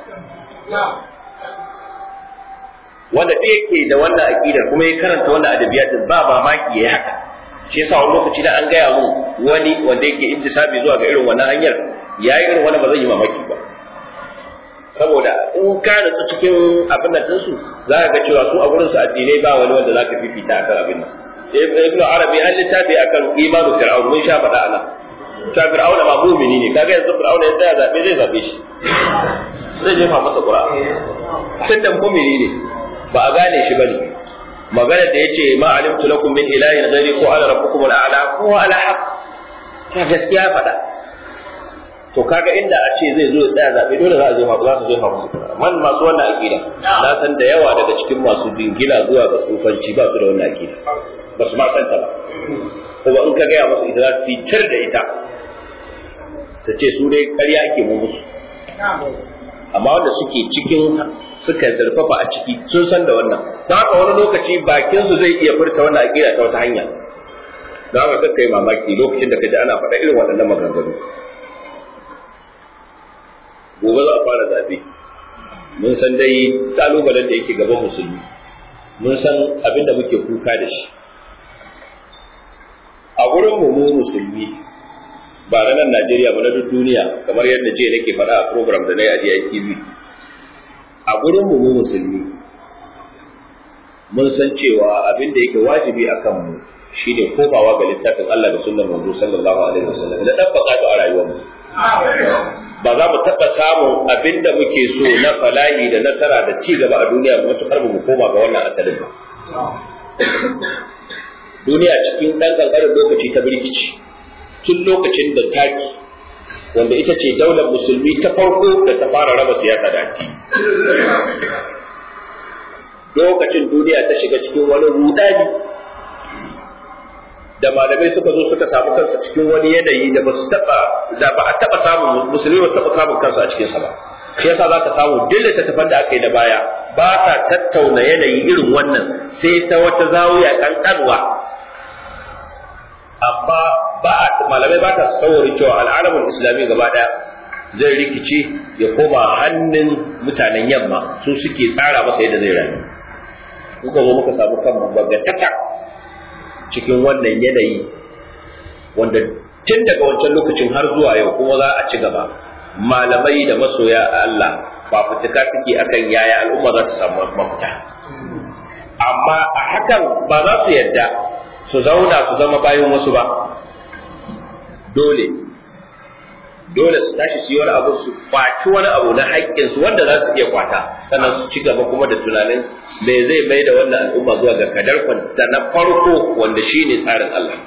wanda ɗaya yake da wannan aqidar kuma ya karanta wannan adabiyatin ba mamaki yayi haka shi yasa wani lokaci da an gaya mun wani wanda yake intisabi zuwa ga irin wannan hanyar yayi irin wannan ba zan yi mamaki ba saboda in ka nutsu cikin abin nan ɗinsu za ka ga cewa su a gurin su addinai ba wani wanda za ka fifita akan abin nan ibnu arabi an littafi akan imanu fir'aun mun sha faɗa anan ta fir'auna ma mu'mini ne kaga yanzu fir'auna ya tsaya zabe zai zabe shi zai jefa masa qur'a tun da mu'mini ne ba a gane shi bane magana da yace ma alimtu lakum min ilahin ghairi ko ala rabbukum al'ala ko ala haq ta gaskiya faɗa to kaga inda a ce zai zo ya tsaya zabe dole za a jefa za su jefa masa qur'a man masu wannan aqida na san da yawa daga cikin masu jingina zuwa ga tsufanci ba su da wannan aqida ba su ma santa ba kuma in ka gaya musu ita za su fitar da ita su ce su dai ƙarya ake mu musu amma wanda suke cikin suka zarfafa a ciki sun san da wannan don haka wani lokaci bakin su zai iya furta wannan aqida ta wata hanya don haka kakka yi mamaki lokacin da ka ji ana faɗa irin waɗannan maganganu gobe za a fara zaɓe mun san dai ƙalubalen da yake gaban musulmi mun san abin da muke kuka da shi a gurin mu musulmi ba na nan Najeriya ba na duk duniya kamar yadda jiya nake faɗa a program da na yi a DITV a gurin mu musulmi mun san cewa abin da yake wajibi a kan mu shine komawa ga littafin Allah da sunnar manzo sallallahu alaihi wasallam da dabbaka ta a rayuwar mu ba za mu taɓa samun abin da muke so na falahi da nasara da ci gaba a duniya matuƙar mu koma ga wannan asalin ba duniya cikin ɗan ƙanƙanin lokaci ta birkici tun lokacin da taki wanda ita ce daular musulmi ta farko da ta fara raba siyasa da addini lokacin duniya ta shiga cikin wani rudani da malamai suka zo suka samu kansa cikin wani yanayi da ba su taba da ba a taba samun musulmi ba su taba samun kansu a cikin sa ba shi yasa za ka samu duk littattafan da aka yi da baya ba sa tattauna yanayi irin wannan sai ta wata zawiya kankanwa amma ba a malamai ba ta saurari cewa al'alamin islami gaba daya zai rikice ya koma hannun mutanen yamma su suke tsara masa yadda zai rayu kuka zo muka samu kan bagatata cikin wannan yanayi wanda tun daga wancan lokacin har zuwa yau kuma za a ci gaba malamai da masoya a Allah ba fitika suke akan yaya al'umma za ta samu mafita amma a hakan ba za su yadda su zauna su zama bayan wasu ba dole dole su tashi su yi wani abu su kwaci wani abu na haƙƙinsu wanda za su iya kwata sannan su ci gaba kuma da tunanin me zai mai da wannan al'umma zuwa ga kadar da na farko wanda shi ne tsarin Allah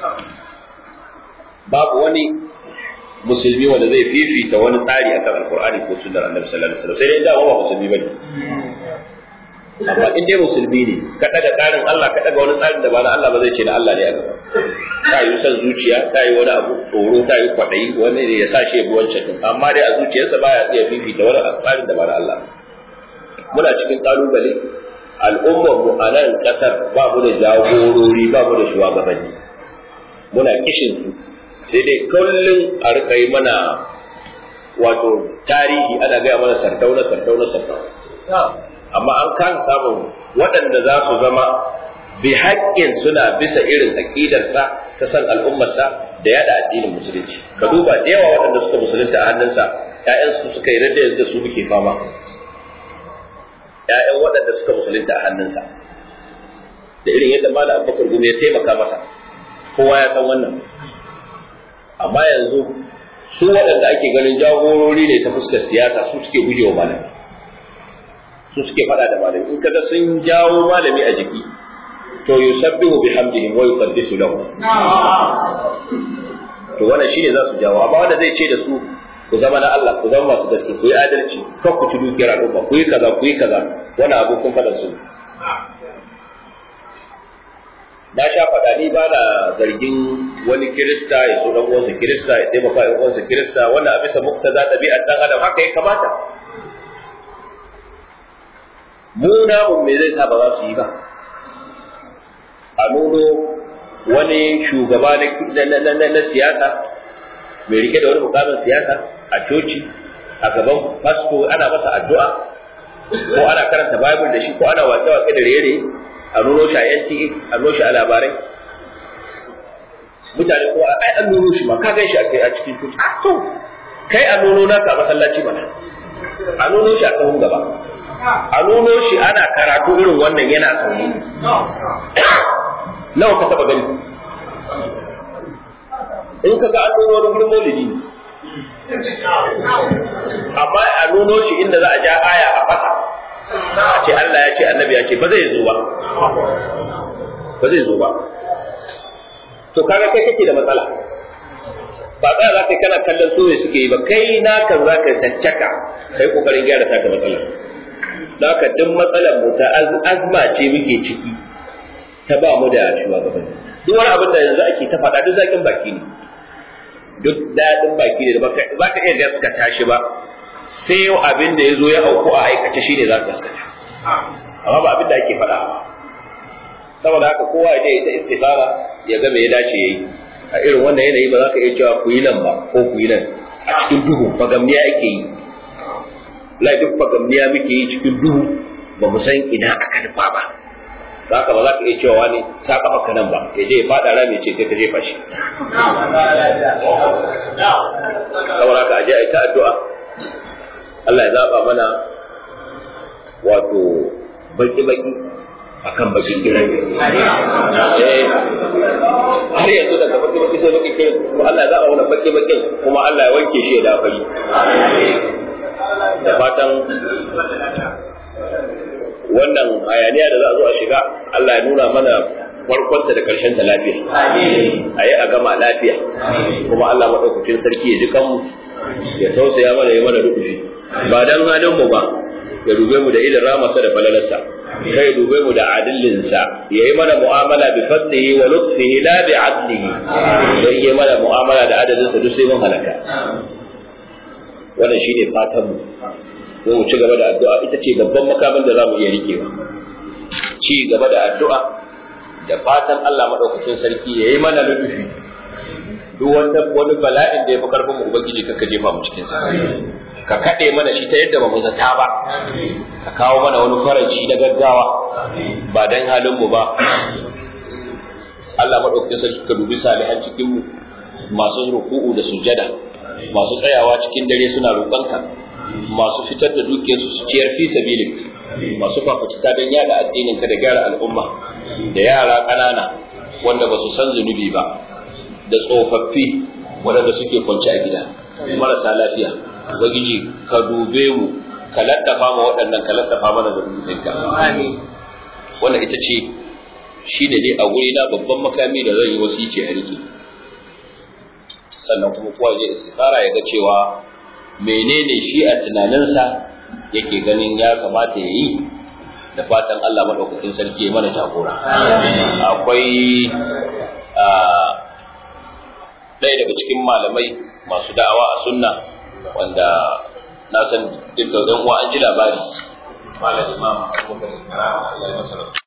babu wani musulmi wanda zai fifita wani tsari akan alkur'ani ko sunnar annabi sallallahu alaihi wasallam sai dai da ba musulmi bane amma in dai musulmi ne ka daga tsarin Allah ka daga wani tsarin da ba na Allah ba zai ce na Allah ne a gaba ta yi son zuciya ta yi wani abu tsoro ta yi kwaɗayi wani ne ya sa shi ya bi wancan din amma dai a zuciyarsa baya iya fifita wani tsarin da ba na Allah muna cikin kalubale al'ummar mu a nan kasar ba mu da jagorori ba mu da shugabanni muna kishin su sai dai kullum a rika yi mana wato tarihi ana gaya mana sardauna sardauna sardauna amma an kan samun waɗanda za su zama bi haƙƙin suna bisa irin aƙidarsa ta san al'ummarsa da yada addinin musulunci ka duba da yawa waɗanda suka musulunta a hannunsa ƴaƴansu suka yi radda yanzu da su muke fama ƴaƴan waɗanda suka musulunta a hannunsa da irin yadda malam abubakar gumi ya taimaka masa kowa ya san wannan amma yanzu su waɗanda ake ganin jagorori ne ta fuskar siyasa su suke gujewa malami su suke faɗa da malami in kaga sun jawo malami a jiki to yusabbihu bihamdihim wa yuqaddisu lahu to wannan shine za su jawo amma wanda zai ce da su ku zama na Allah ku zama masu gaske ku yi adalci kar ku ci dukiyar al'umma ku yi kaza ku yi kaza wannan abu kun faɗa su na sha faɗa ni ba na zargin wani kirista ya so dan uwansa kirista ya taimaka ɗan uwansa kirista wannan a bisa muktaza ɗabi'ar ɗan adam haka ya kamata mu namun me zai sa ba za su yi ba a nuno wani shugaba na siyasa mai rike da wani mukamin siyasa a coci a gaban fasto ana masa addu'a ko ana karanta bible da shi ko ana wake-wake da rere a nuno shi a NTA a nuno shi a labarai mutane ko ai an nuno shi ma ka gan shi a cikin coci to kai a nuno naka a masallaci mana a nuno shi a sahun gaba a nuno shi ana karatu irin wannan yana sauri nawa ka taba gani in ka ga an nuno wani gurin maulidi amma a nuno shi inda za a ja aya a fasa a ce Allah ya ce annabi ya ce ba zai zo ba ba zai zo ba to kaga kai kake da matsala ba tsaya za ka kana kallon so ne suke yi ba kai naka za ka caccaka kai kokarin gyara taka matsalar da haka duk matsalar mu ta azma ce muke ciki ta ba mu da shugabanni duk wani abin da yanzu ake ta faɗa duk zaƙin baki ne duk daɗin baki ne da ba ka iya gaskata shi ba sai yau abin da ya zo ya auku a aikace shi ne za ka gaskata amma ba abin da ake faɗa saboda haka kowa ya je ta istikhara ya ga me ya dace yayi a irin wannan yanayi ba za ka iya cewa ku yi nan ba ko ku yi nan a cikin duhu fagamniya ake yi lai duk fagamniya muke yi cikin duhu ba mu san ina aka nufa ba za ka ba za ka iya cewa wani sa kafa ka nan ba ya je ya faɗa rami ce kai ka jefa shi saboda haka aje a yi ta addu'a Allah ya zaba mana wato baki-baki akan bakin giran har yanzu daga baki-baki sai baki kiran kuma Allah ya zaba mana baki-bakin kuma Allah ya wanke shi da fari da fatan wannan hayaniya da za a zo a shiga Allah ya nuna mana farkonta da ƙarshen ta lafiya a yi a gama lafiya kuma Allah maɗaukakin sarki ya ji kanmu ya tausaya mana ya mana rubuci ba dan halin mu ba ya dube mu da idan ramasa da falalarsa kai dube mu da adillinsa ya yi mana mu'amala bi fadlihi wa lutfihi la bi adlihi ya yi mana mu'amala da adadinsa duk sai mun halaka wannan shine fatan mu ko mu ci gaba da addu'a ita ce babban makamin da zamu iya rikewa ci gaba da addu'a da fatan Allah madaukakin sarki ya yi mana lutufi duk wata wani bala'in da ya fi karfin mu ubangiji kaka jefa mu cikin sa ka kade mana shi ta yadda ba mu zata ba ka kawo mana wani faraji na gaggawa ba dan halin mu ba Allah madaukakin sarki ka dubi salihan cikin mu masu ruku'u da sujada masu tsayawa cikin dare suna roƙonka masu fitar da dukiyarsu su ciyar fi sabilik masu fafutuka don yada addinin ka da gyara al'umma da yara ƙanana wanda ba su san zunubi ba da tsofaffi waɗanda suke kwance a gida marasa lafiya ubangiji ka dube mu ka laddafa ma waɗannan ka laddafa mana da rubutunka wannan ita ce shi ne dai a wuri na babban makami da zan yi wasici a rike sannan kuma kowa zai istikhara ya ga cewa menene shi a tunaninsa yake ganin ya kamata ya yi da fatan Allah maɗaukakin sarki ya mana jagora akwai ɗaya daga cikin malamai masu da'awa a sunna wanda na san dukkan ɗan uwa an ji labari malam imam abubakar karama Allah ya masa